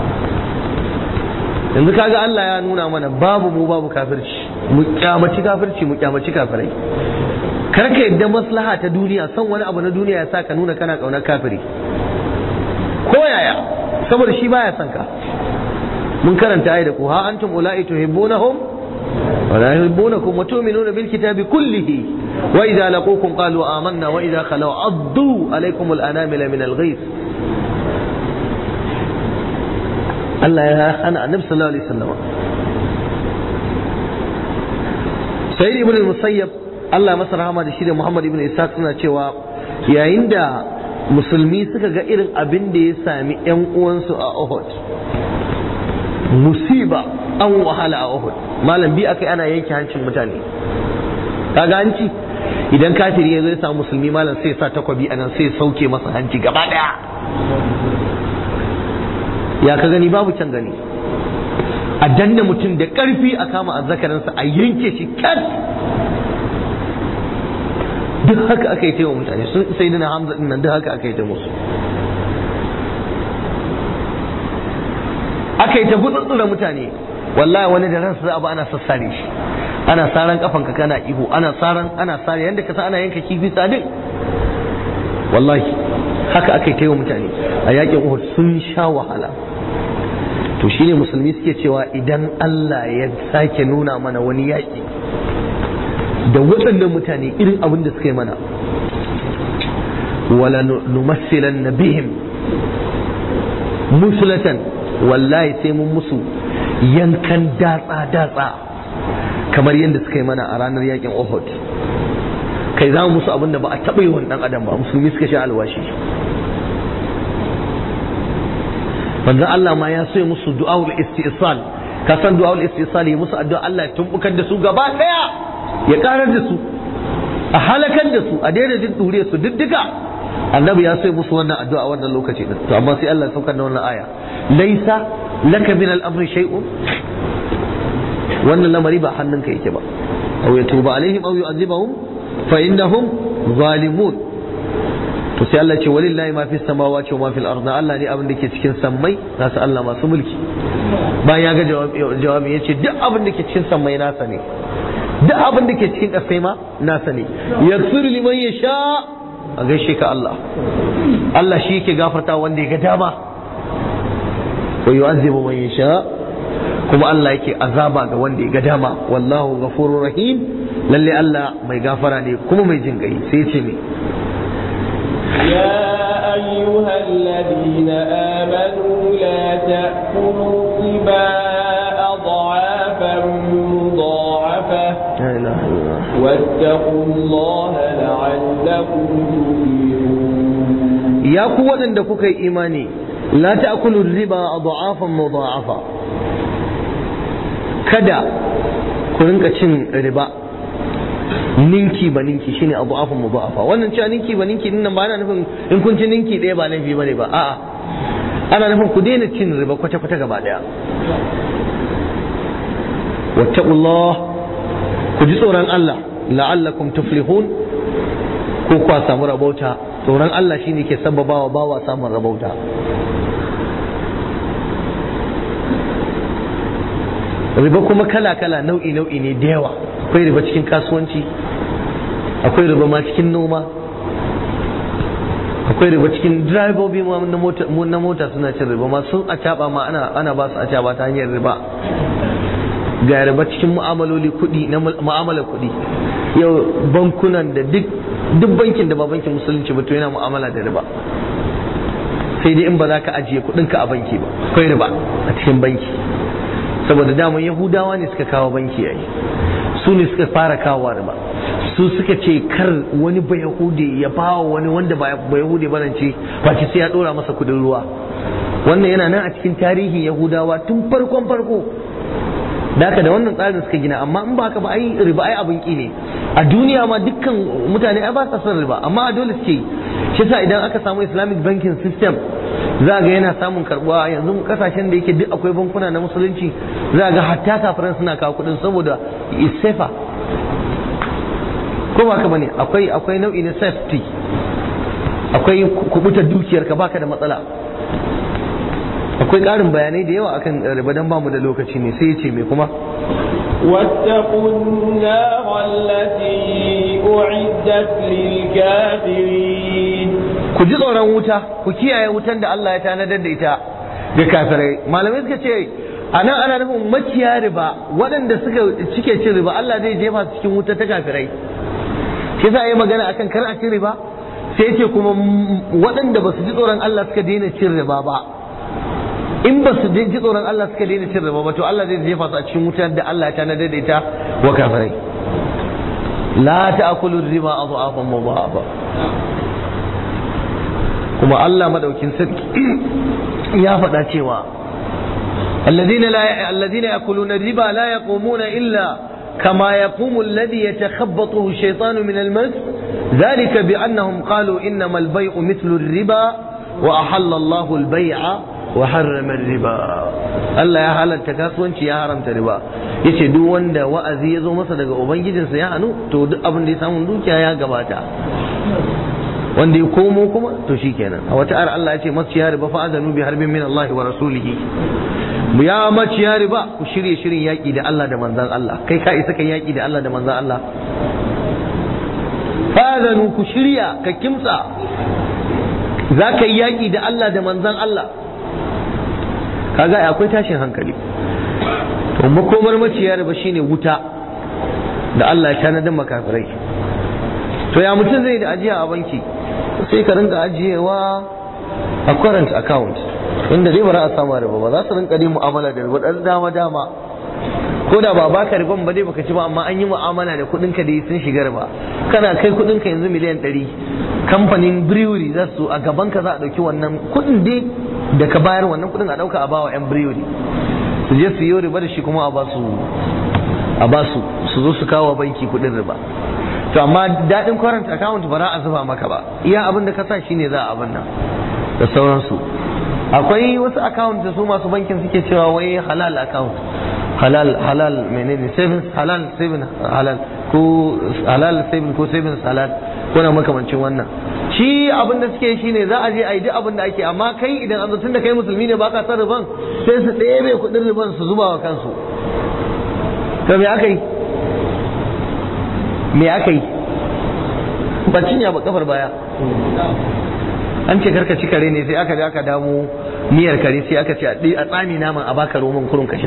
yanzu kaga Allah ya nuna mana babu mu babu kafirci mu kyamaci kafirci mu kyamaci kafirai kar ka yadda maslaha ta duniya son wani abu na duniya ya sa ka nuna kana kaunar kafiri ko yaya saboda shi baya son ka mun karanta ayi da ku ha antum ulai tuhibbunahum wa la yuhibbunakum wa tu'minuna bil kitabi kullihi wa idza laqukum qalu amanna wa idza khalaw addu alaykum al anamila min al ghayth Allah ya hana annabi sallallahu alaihi wasallam sayyid ibn al-musayyab Allah masa rahama da shi da Muhammad ibn Ishaq suna cewa yayin da musulmi suka ga irin abin da ya sami yan uwansu a Uhud musiba an wahala a Uhud malam bi akai ana yanke hancin mutane kaga hanci idan kafiri ya zo ya samu musulmi malam sai ya sa takwabi anan sai ya sauke masa hanci gaba daya ya ka gani babu can gani a danna mutum da ƙarfi a kama azzakarinsa a yanke shi kat duk haka aka yi ta wa mutane sun sai dina hamza din nan duk haka aka yi ta musu aka yi ta gutsutsura mutane wallahi wani da ransa abu ana sassare shi ana saran kafanka kana ihu ana saran ana sare yanda ka san ana yanka kifi tsadin wallahi haka aka yi ta wa mutane a yakin uhud sun sha wahala to shine musulmi suke cewa idan Allah ya sake nuna mana wani yaƙi da waɗannan mutane irin abin da suka yi mana wala numassilan na bihim musulatan wallahi sai mun musu yankan datsa-datsa kamar yadda suka yi mana a ranar yakin Uhud kai za mu musu abin da ba a taɓa yi wani ɗan adam ba musulmi suka sha alwashi manzon Allah ma ya so ya musu du'aul istisal ka san du'aul istisal ya musu addu'a Allah ya tumbukar da su gaba daya ya karar da su a halakar da su a daina jin dure su diddika annabi ya so ya musu wannan addu'a wannan lokaci din to amma sai Allah ya saukar da wannan aya laisa laka min al-amri shay'un wannan lamari ba hannunka yake ba aw yatuba alaihim aw yu'adhibahum fa innahum zalimun to sai Allah ce walillahi ma fi samawati wa ma fil ardi Allah ne abin da ke cikin sammai nasu Allah masu mulki bayan ya ga jawabi ya ce duk abin da ke cikin sammai nasa ne duk abin da ke cikin ƙasai ma nasa ne yaghfiru liman yasha a gaishe ka Allah Allah shi yake gafarta wanda ya ga dama wa yu'azzibu man yasha kuma Allah yake azaba ga wanda ya ga dama wallahu ghafurur rahim lalle Allah mai gafara ne kuma mai jin gai sai ya ce me يا أيها الذين آمنوا لا تأكلوا الربا أضعافا مضاعفة لا إله إلا الله واتقوا الله لعلكم تفلحون ya ku waɗanda kuka yi imani la ta'kulu riba adhafan mudha'afa kada ku rinka cin riba ninki ba ninki shine adhafan mudha'afa wannan cewa ninki ba ninki din nan ba ana nufin in kun ci ninki ɗaya ba laifi bane ba a'a ana nufin ku daina cin riba kwata kwata gaba daya wattaqullah ku ji tsoron Allah la'allakum tuflihun ko kwa samu rabauta tsoron Allah shine ke sababawa bawa samun rabauta riba kuma kala-kala nau'i-nau'i ne da yawa akwai riba cikin kasuwanci akwai riba ma cikin noma akwai riba cikin direbobi ma na mota na mota suna cin riba ma sun acaba ma ana ana ba su acaba ta hanyar riba ga riba cikin mu'amaloli kuɗi na mu'amalar kuɗi yau bankunan da duk duk bankin da ba bankin musulunci ba to yana mu'amala da riba sai dai in ba za ka ajiye kuɗinka a banki ba akwai riba a cikin banki saboda daman yahudawa ne suka kawo banki yayi su ne suka fara kawo riba su suka ce kar wani ba yahudi ya bawa wani wanda ba yahudi ba ce face sai ya dora masa kudin ruwa wannan yana nan a cikin tarihin yahudawa tun farkon farko da haka da wannan tsarin suka gina amma in ba haka ba ai riba ai abin ki ne a duniya ma dukkan mutane ai ba sa son riba amma a dole suke yi shi sa idan aka samu islamic banking system za ga yana samun karbuwa yanzu kasashen da yake duk akwai bankuna na musulunci za ga hatta kafiran suna kawo kudin saboda is safer ko ba ka bane akwai akwai nau'i na safety akwai kubutar dukiyar ka baka da matsala akwai ƙarin bayanai da yawa akan riba dan bamu da lokaci ne sai ya ce me kuma واتقوا النار التي أعدت للكافرين ku ji tsoron wuta ku kiyaye wutan da Allah ya tanadar da ita ga kafirai malamai suka ce a nan ana nufin maciya riba waɗanda suka cike cin riba Allah zai jefa su cikin wuta ta kafirai shi yasa yi magana akan kar a cin riba sai ce kuma waɗanda ba su ji tsoron Allah suka daina cin riba ba in ba su ji tsoron Allah suka daina cin riba ba to Allah zai jefa su a cikin wutar da Allah ya tanadar da ita wa kafirai la ta'kulu riba adhafan mudhafa kuma Allah madaukin sarki ya faɗa cewa الذين لا الذين يأكلون الربا لا يقومون إلا كما يقوم الذي يتخبطه الشيطان من المس ذلك بأنهم قالوا إنما البيع مثل الربا وأحل الله البيع وحرم الربا Allah ya halatta kasuwanci ya haramta riba yace duk wanda wa'azi ya zo masa daga ubangijinsa ya hanu to duk abin da ya samu dukiya ya gabata wanda ya komo kuma to shikenan a wata ar Allah ya ce maciya riba fa azanu bi harbin min Allah wa rasulihi ya maciya riba ku shirye shirin yaki da Allah da manzon Allah kai ka isa kan yaki da Allah da manzon Allah fa azanu ku shirya ka kimtsa za ka yi yaki da Allah da manzon Allah kaga akwai tashin hankali to makomar maciya riba shine wuta da Allah ya tanadar makafirai to ya mutum zai da ajiya a banki sai ka rinka ajiyewa a current account inda dai ba za a samu riba ba za su rinka dai mu'amala da riba dan dama dama ko da ba baka riban ba dai baka ci ba amma an yi mu'amala da kuɗin ka dai sun shiga riba kana kai kuɗin ka yanzu miliyan ɗari kamfanin brewery za su a gaban ka za a ɗauki wannan kuɗin dai da ka bayar wannan kuɗin a ɗauka a bawa yan brewery su je su yi riba da shi kuma a ba su a ba su su zo su kawo banki kuɗin riba to amma daɗin current account ba za a zuba maka ba iya abin da ka sa shine za a abin nan da sauransu akwai wasu account da su masu bankin suke cewa wai halal account halal halal menene savings halal savings halal ko halal savings ko savings halal ko na makamancin wannan shi abin da suke shine za a je a yi duk abin da ake amma kai idan an tun da kai musulmi ne baka san riban sai su ɗebe kuɗin riban su zuba wa kansu to me aka yi me aka yi ba cinya ba kafar baya an ce karka ci kare ne sai aka je aka damu miyar kare sai aka ce a tsami naman a baka roman kurun ka sha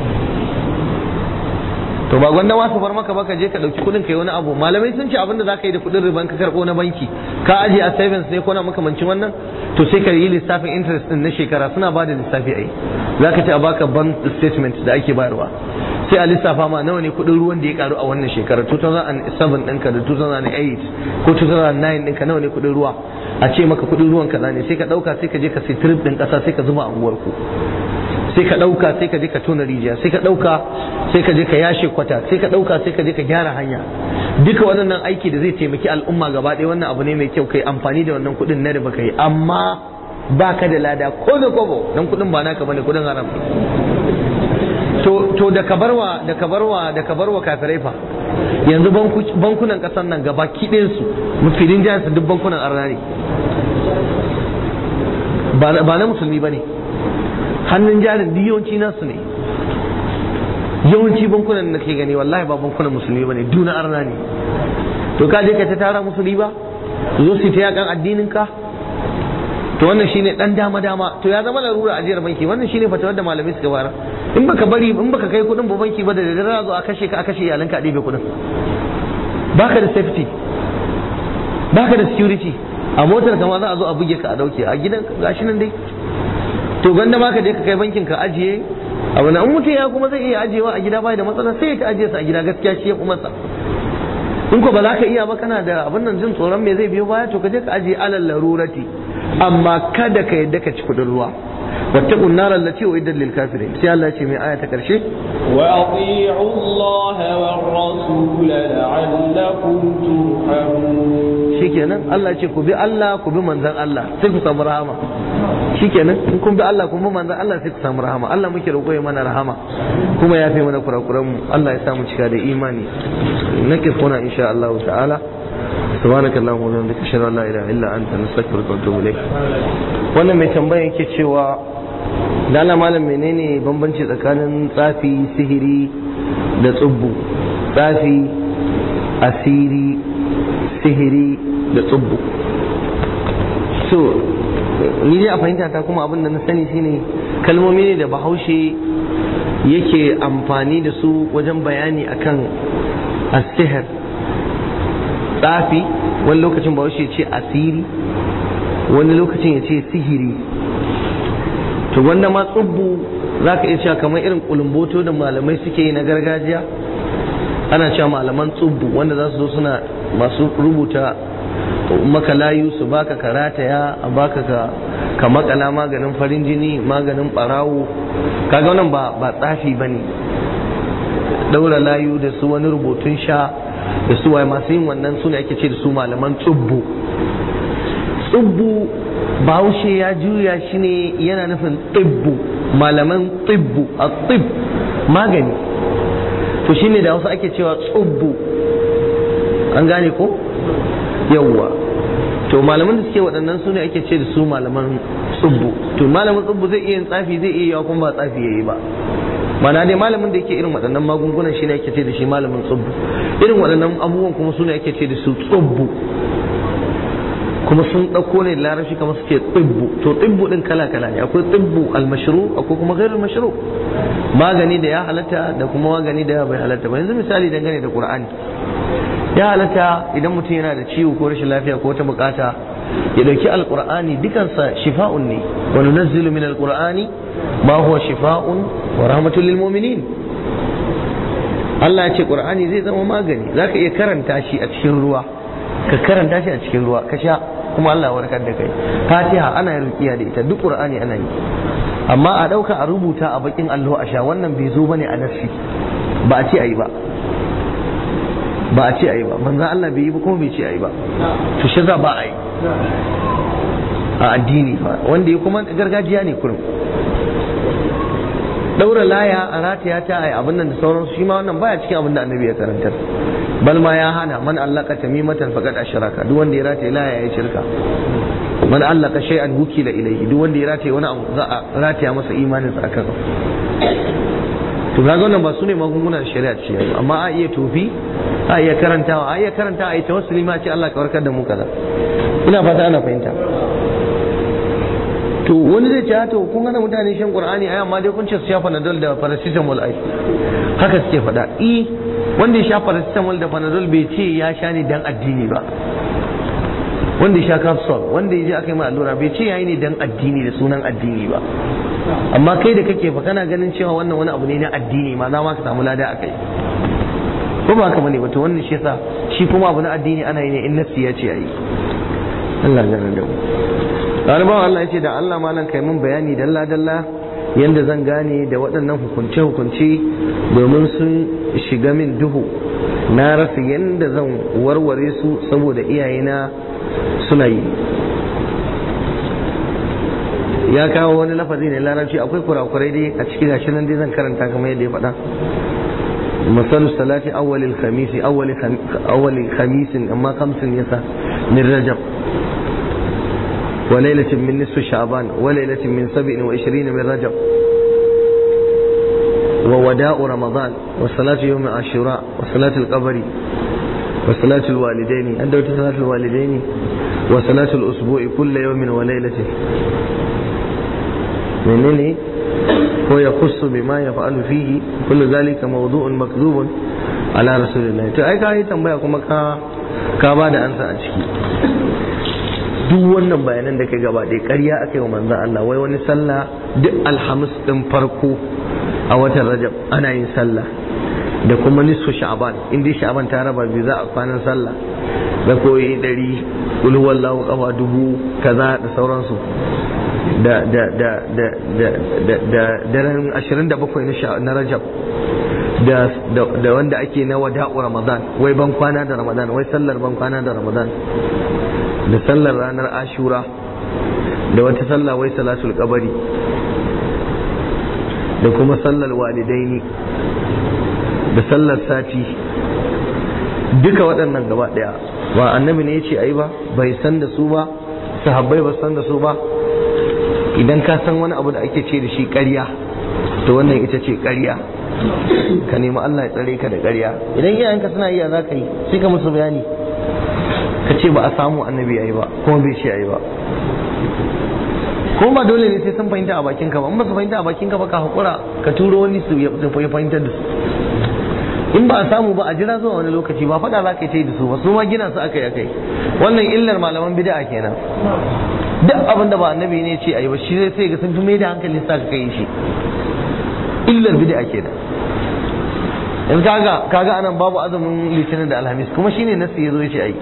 to ba gwanda wasu bar maka baka je ka dauki kudin kai wani abu malamai sun ce abinda zaka yi da kudin riban ka karbo na banki ka aje a savings ne ko na makamancin wannan to sai ka yi lissafin interest din na shekara suna ba da lissafi ai zaka ce a baka bank statement da ake bayarwa sai a lissafa ma nawa ne kudin ruwan da ya karu a wannan shekarar 2007 ɗinka da 2008 ko 2009 ɗinka nawa ne kudin ruwa a ce maka kudin ruwan kaza ne sai ka ɗauka sai ka je ka sai trip ɗin ƙasa sai ka zuba a unguwarku sai ka ɗauka sai ka je ka tona rijiya sai ka ɗauka sai ka je ka yashe kwata sai ka ɗauka sai ka je ka gyara hanya duka waɗannan aiki da zai taimaki al'umma gaba ɗaya wannan abu ne mai kyau kai amfani da wannan kuɗin na da baka yi amma ba ka da lada ko da kobo dan kuɗin ba naka bane kuɗin haram to to da kabarwa da kabarwa da kabarwa kafirai fa yanzu bankunan ƙasar nan gaba kiɗin su mufidin jihar su duk bankunan arna ne ba na musulmi ba ne hannun jarin duk yawanci nasu ne yawanci bankunan da ke gani wallahi ba bankunan musulmi bane duna arna ne to ka je ka ta tara musulmi ba zo su ta yakan addinin ka to wannan shine dan dama dama to ya zama larura ajiyar banki wannan shine fatawar da malamai suka fara in baka bari in baka kai kudin ba banki ba da dare zo a kashe ka a kashe iyalanka a ɗebe kudin baka da safety baka da security a motar kama za a zo a buge ka a dauke a gidan gashi nan dai to ganda ma ka je ka kai bankin ka ajiye abu na mutum ya kuma zai iya ajiyewa a gida bai da matsala sai ka ajiye sa a gida gaskiya shi ya kuma sa in ko ba za ka iya ba kana da abin nan jin tsoron me zai biyo baya to ka je ka ajiye alal larurati amma kada ka yadda ka ci kudin ruwa wattaqun nar allati uiddat lil kafirin sai Allah ce mai aya ta karshe wa ati'u Allah war rasul la'allakum turhamun shikenan Allah ce ku bi Allah ku bi manzon Allah sai ku samu rahama shikenan in kun bi Allah kun bi manzon Allah sai ku samu rahama Allah muke roƙo ya mana rahama kuma ya fi mana kurakuran mu Allah ya samu cika da imani nake kuna insha Allah ta'ala سبحانك اللهم وبحمدك اشهد ان لا اله الا انت نستغفرك ونتوب اليك wannan mai tambaya yake cewa dala malam menene bambanci tsakanin tsafi sihiri da tsubbu tsafi asiri sihiri da tsubbu so ni dai a fahimta ta kuma abin da na sani shine kalmomi ne da bahaushe yake amfani da su wajen bayani akan asihir tsafi wani lokacin bahaushe ce asiri wani lokacin ya ce sihiri to wanda ma tsubbu za ka iya cewa kamar irin kulumboto da malamai suke yi na gargajiya ana cewa malaman tsubbu wanda za su zo suna masu rubuta maka layu su baka karataya a baka ka ka makala maganin farin jini maganin barawo kaga wannan ba ba tsafi bane daura layu da su wani rubutun sha da su waye masu yin wannan su ne ake ce da su malaman tsubbu tsubbu bahaushe ya juya shi ne yana nufin tibbu malaman tibbu a tib magani to shine da wasu ake cewa tsubbu an gane ko yawwa to malaman da suke waɗannan su ne ake ce da su malaman tsubbu to malamin tsubbu zai iya yin tsafi zai iya yawa kuma ba tsafi yayi ba mana dai malamin da yake irin waɗannan magungunan shi ne ake ce da shi malamin tsubbu irin waɗannan abubuwan kuma su ne ake ce da su tsubbu kuma sun ɗauko ne larabci kamar suke tsibbu to tsibbu ɗin kala kala ne akwai tsibbu almashru akwai kuma gairar mashru magani da ya halatta da kuma magani da bai halatta ba yanzu misali dangane da qur'ani ya halatta idan mutum yana da ciwo ko rashin lafiya ko wata bukata ya dauki alqur'ani dukansa shifa'un ne wa nunazzilu min alqur'ani ma huwa shifa'un wa rahmatul lil mu'minin Allah ya ce qur'ani zai zama magani zaka iya karanta shi a cikin ruwa ka karanta shi a cikin ruwa ka sha kuma Allah warkar da kai fatiha ana yin rukiya da ita duk qur'ani ana yi amma a dauka a rubuta a bakin allo a sha wannan bai zo bane a nassi ba a ce ayi ba ba a ce ayi ba manzon Allah bai yi ba kuma bai ce ayi ba to shi za ba a yi a addini fa wanda ya kuma gargajiya ne kurum daura laya a rataya ta ai abin nan da sauransu shi ma wannan baya cikin abin da annabi ya karantar bal ma ya hana man allaka tamimatan faqad ashraka duk wanda ya rataya laya ya shirka man allaka shay'an wukila ilayhi duk wanda ya rataya wani abu za a rataya masa imanin sa akan to kaga wannan ba su ne magungunan shari'a ce yayi amma a iya tofi a iya karantawa a iya karantawa a yi tawassuli ma ce Allah ka warkar da mu kaza ina fata ana fahimta to wani zai ce to kun gana mutane shan qur'ani ai amma dai kun ce su sha panadol da paracetamol ai haka suke faɗa i wanda ya sha paracetamol da panadol bai ce ya sha ne dan addini ba wanda ya sha capsule wanda ya je aka yi mai allura bai ce yayi ne dan addini da sunan addini ba amma kai da kake fa kana ganin cewa wannan wani abu ne na addini ma za ma ka samu lada akai ko ba haka bane wato wannan shi yasa shi kuma abu na addini ana yi ne in nafsi ya ce ayi Allah ya gane da mu Ɗaliban Allah ya ce da Allah malam kai mun bayani dalla dalla yanda zan gane da waɗannan hukunce hukunce domin sun shiga min duhu na rasa yanda zan warware su saboda iyayena suna yi ya kawo wani lafazi ne larabci akwai kurakurai dai a cikin gashi nan dai zan karanta kamar yadda ya faɗa مثل الصلاة أول الخميس أول خم... أول خميس أما خمس يسا من رجب وليلة من نصف شعبان وليلة من سبع وعشرين من رجب ووداء رمضان وصلاة يوم عاشوراء وصلاة القبر وصلاة الوالدين عند صلاة الوالدين وصلاة الأسبوع كل يوم وليلة منين هو يخص بما يفعل فيه كل ذلك موضوع مكذوب على رسول الله to ai ka yi tambaya kuma ka ka ba da ansa a ciki duk wannan bayanan da kai gaba ɗaya ƙarya aka yi wa manzon Allah wai wani sallah duk alhamis ɗin farko a watan Rajab ana yin sallah da kuma nisfu sha'ban in dai sha'ban ta raba biyu za a kwanan sallah da koyi ɗari ulhuwallahu kafa dubu kaza da sauransu da da da da da da da daren 27 na Rajab da da wanda ake na wada'u Ramadan wai ban kwana da Ramadan wai sallar ban kwana da Ramadan da sallar ranar Ashura da wata sallah wai salatul qabari da kuma sallar walidaini da sallar sati duka waɗannan gaba ɗaya ba annabi ne ya ce ayi ba bai san da su ba sahabbai ba san da su ba idan ka san wani abu da ake ce da shi ƙarya to wannan ita ce ƙarya ka nemi Allah ya tsare ka da ƙarya idan iyayenka suna iya za ka yi sai ka musu bayani ka ce ba a samu annabi yayi ba kuma bai ce yayi ba ko ba dole ne sai sun fahimta a bakin ka ba in ba su fahimta a bakin ka ba ka hakura ka turo wani su ya fahimtar da su in ba a samu ba a jira zuwa wani lokaci ba faɗa za ka yi da su ba su ma gina su aka yi aka yi wannan illar malaman bid'a kenan duk abin da ba annabi ne ce ayi ba shi zai sai ga sun fi mai da hankali sa ka kai shi illar bid'a kenan yanzu kaga kaga anan babu azumin litinin da alhamis kuma shine nasu yazo ya ce ayi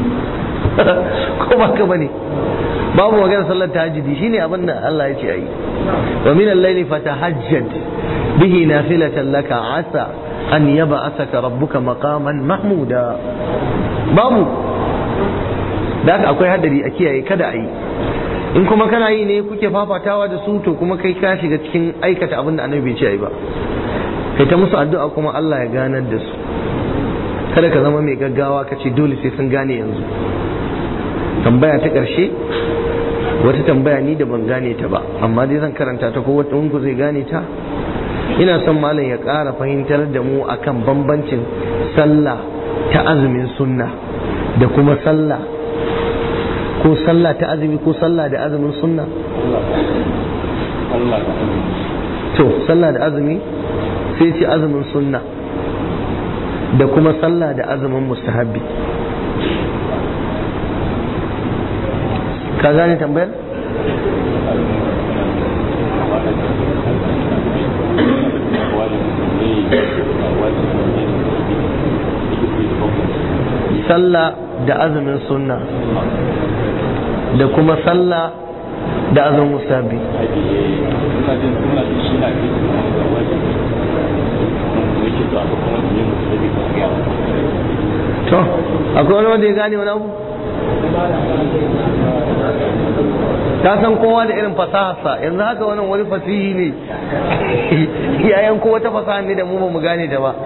ko ba ka bane babu magana sallar tahajjudi shine abin da Allah ya ce ayi wa min al-layli fatahajjad bihi nafilatan laka asa an yab'athaka rabbuka maqaman mahmuda babu da haka akwai hadari a kiyaye kada a yi in kuma kana yi ne kuke fafatawa da su to kuma kai ka shiga cikin aikata abin da annabi bai ce ba kai ta musu addu'a kuma Allah ya ganar da su kada ka zama mai gaggawa ka ce dole sai sun gane yanzu tambaya ta ƙarshe wata tambaya ni da ban gane ta ba amma dai zan karanta ta ko wata ku zai gane ta ina son malam ya ƙara fahimtar da mu akan bambancin sallah ta azumin sunna da kuma sallah ko sallah ta azumi ko sallah da azumin sunna to sallah da azumi sai ce azumin sunna da kuma sallah da azumin mustahabbi ka gane tambayar sallah da azumin sunna da kuma sallah da azumin musabi to akwai wani wanda ya gane wani abu ta san kowa da irin fasaharsa yanzu haka wannan wani fasihi ne yayan ko wata fasaha ne da mu ba mu gane da ba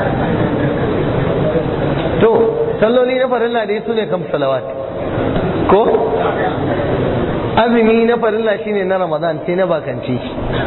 to salloli na farilla dai su ne kam salawat ko azumi na farilla shine na ramadan sai na bakanci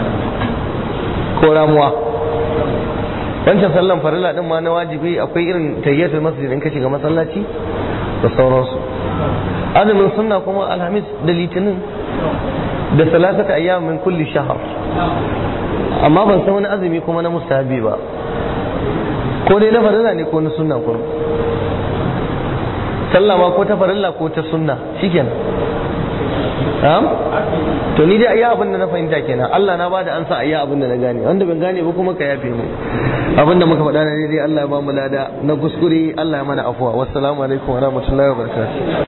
ko ramuwa wancan sallan farilla din ma na wajibi akwai irin tayyatul masjid in ka shiga masallaci da sauransu azumin sunna kuma alhamis da litinin da salasata ayyam min kulli shahar amma ban san wani azumi kuma na mustahabi ba ko dai na farilla ne ko na sunna kuma sallah ma ko ta farilla ko ta sunna shikenan Na'am? to ni dai iya abin da na fahimta kenan Allah na bada ansa a iya abin da na gane wanda ban gane ba kuma ka yafe mu abin da muka faɗa na dai Allah ya ba mu lada na kuskure Allah ya mana afuwa wassalamu alaikum wa rahmatullahi wa barakatuh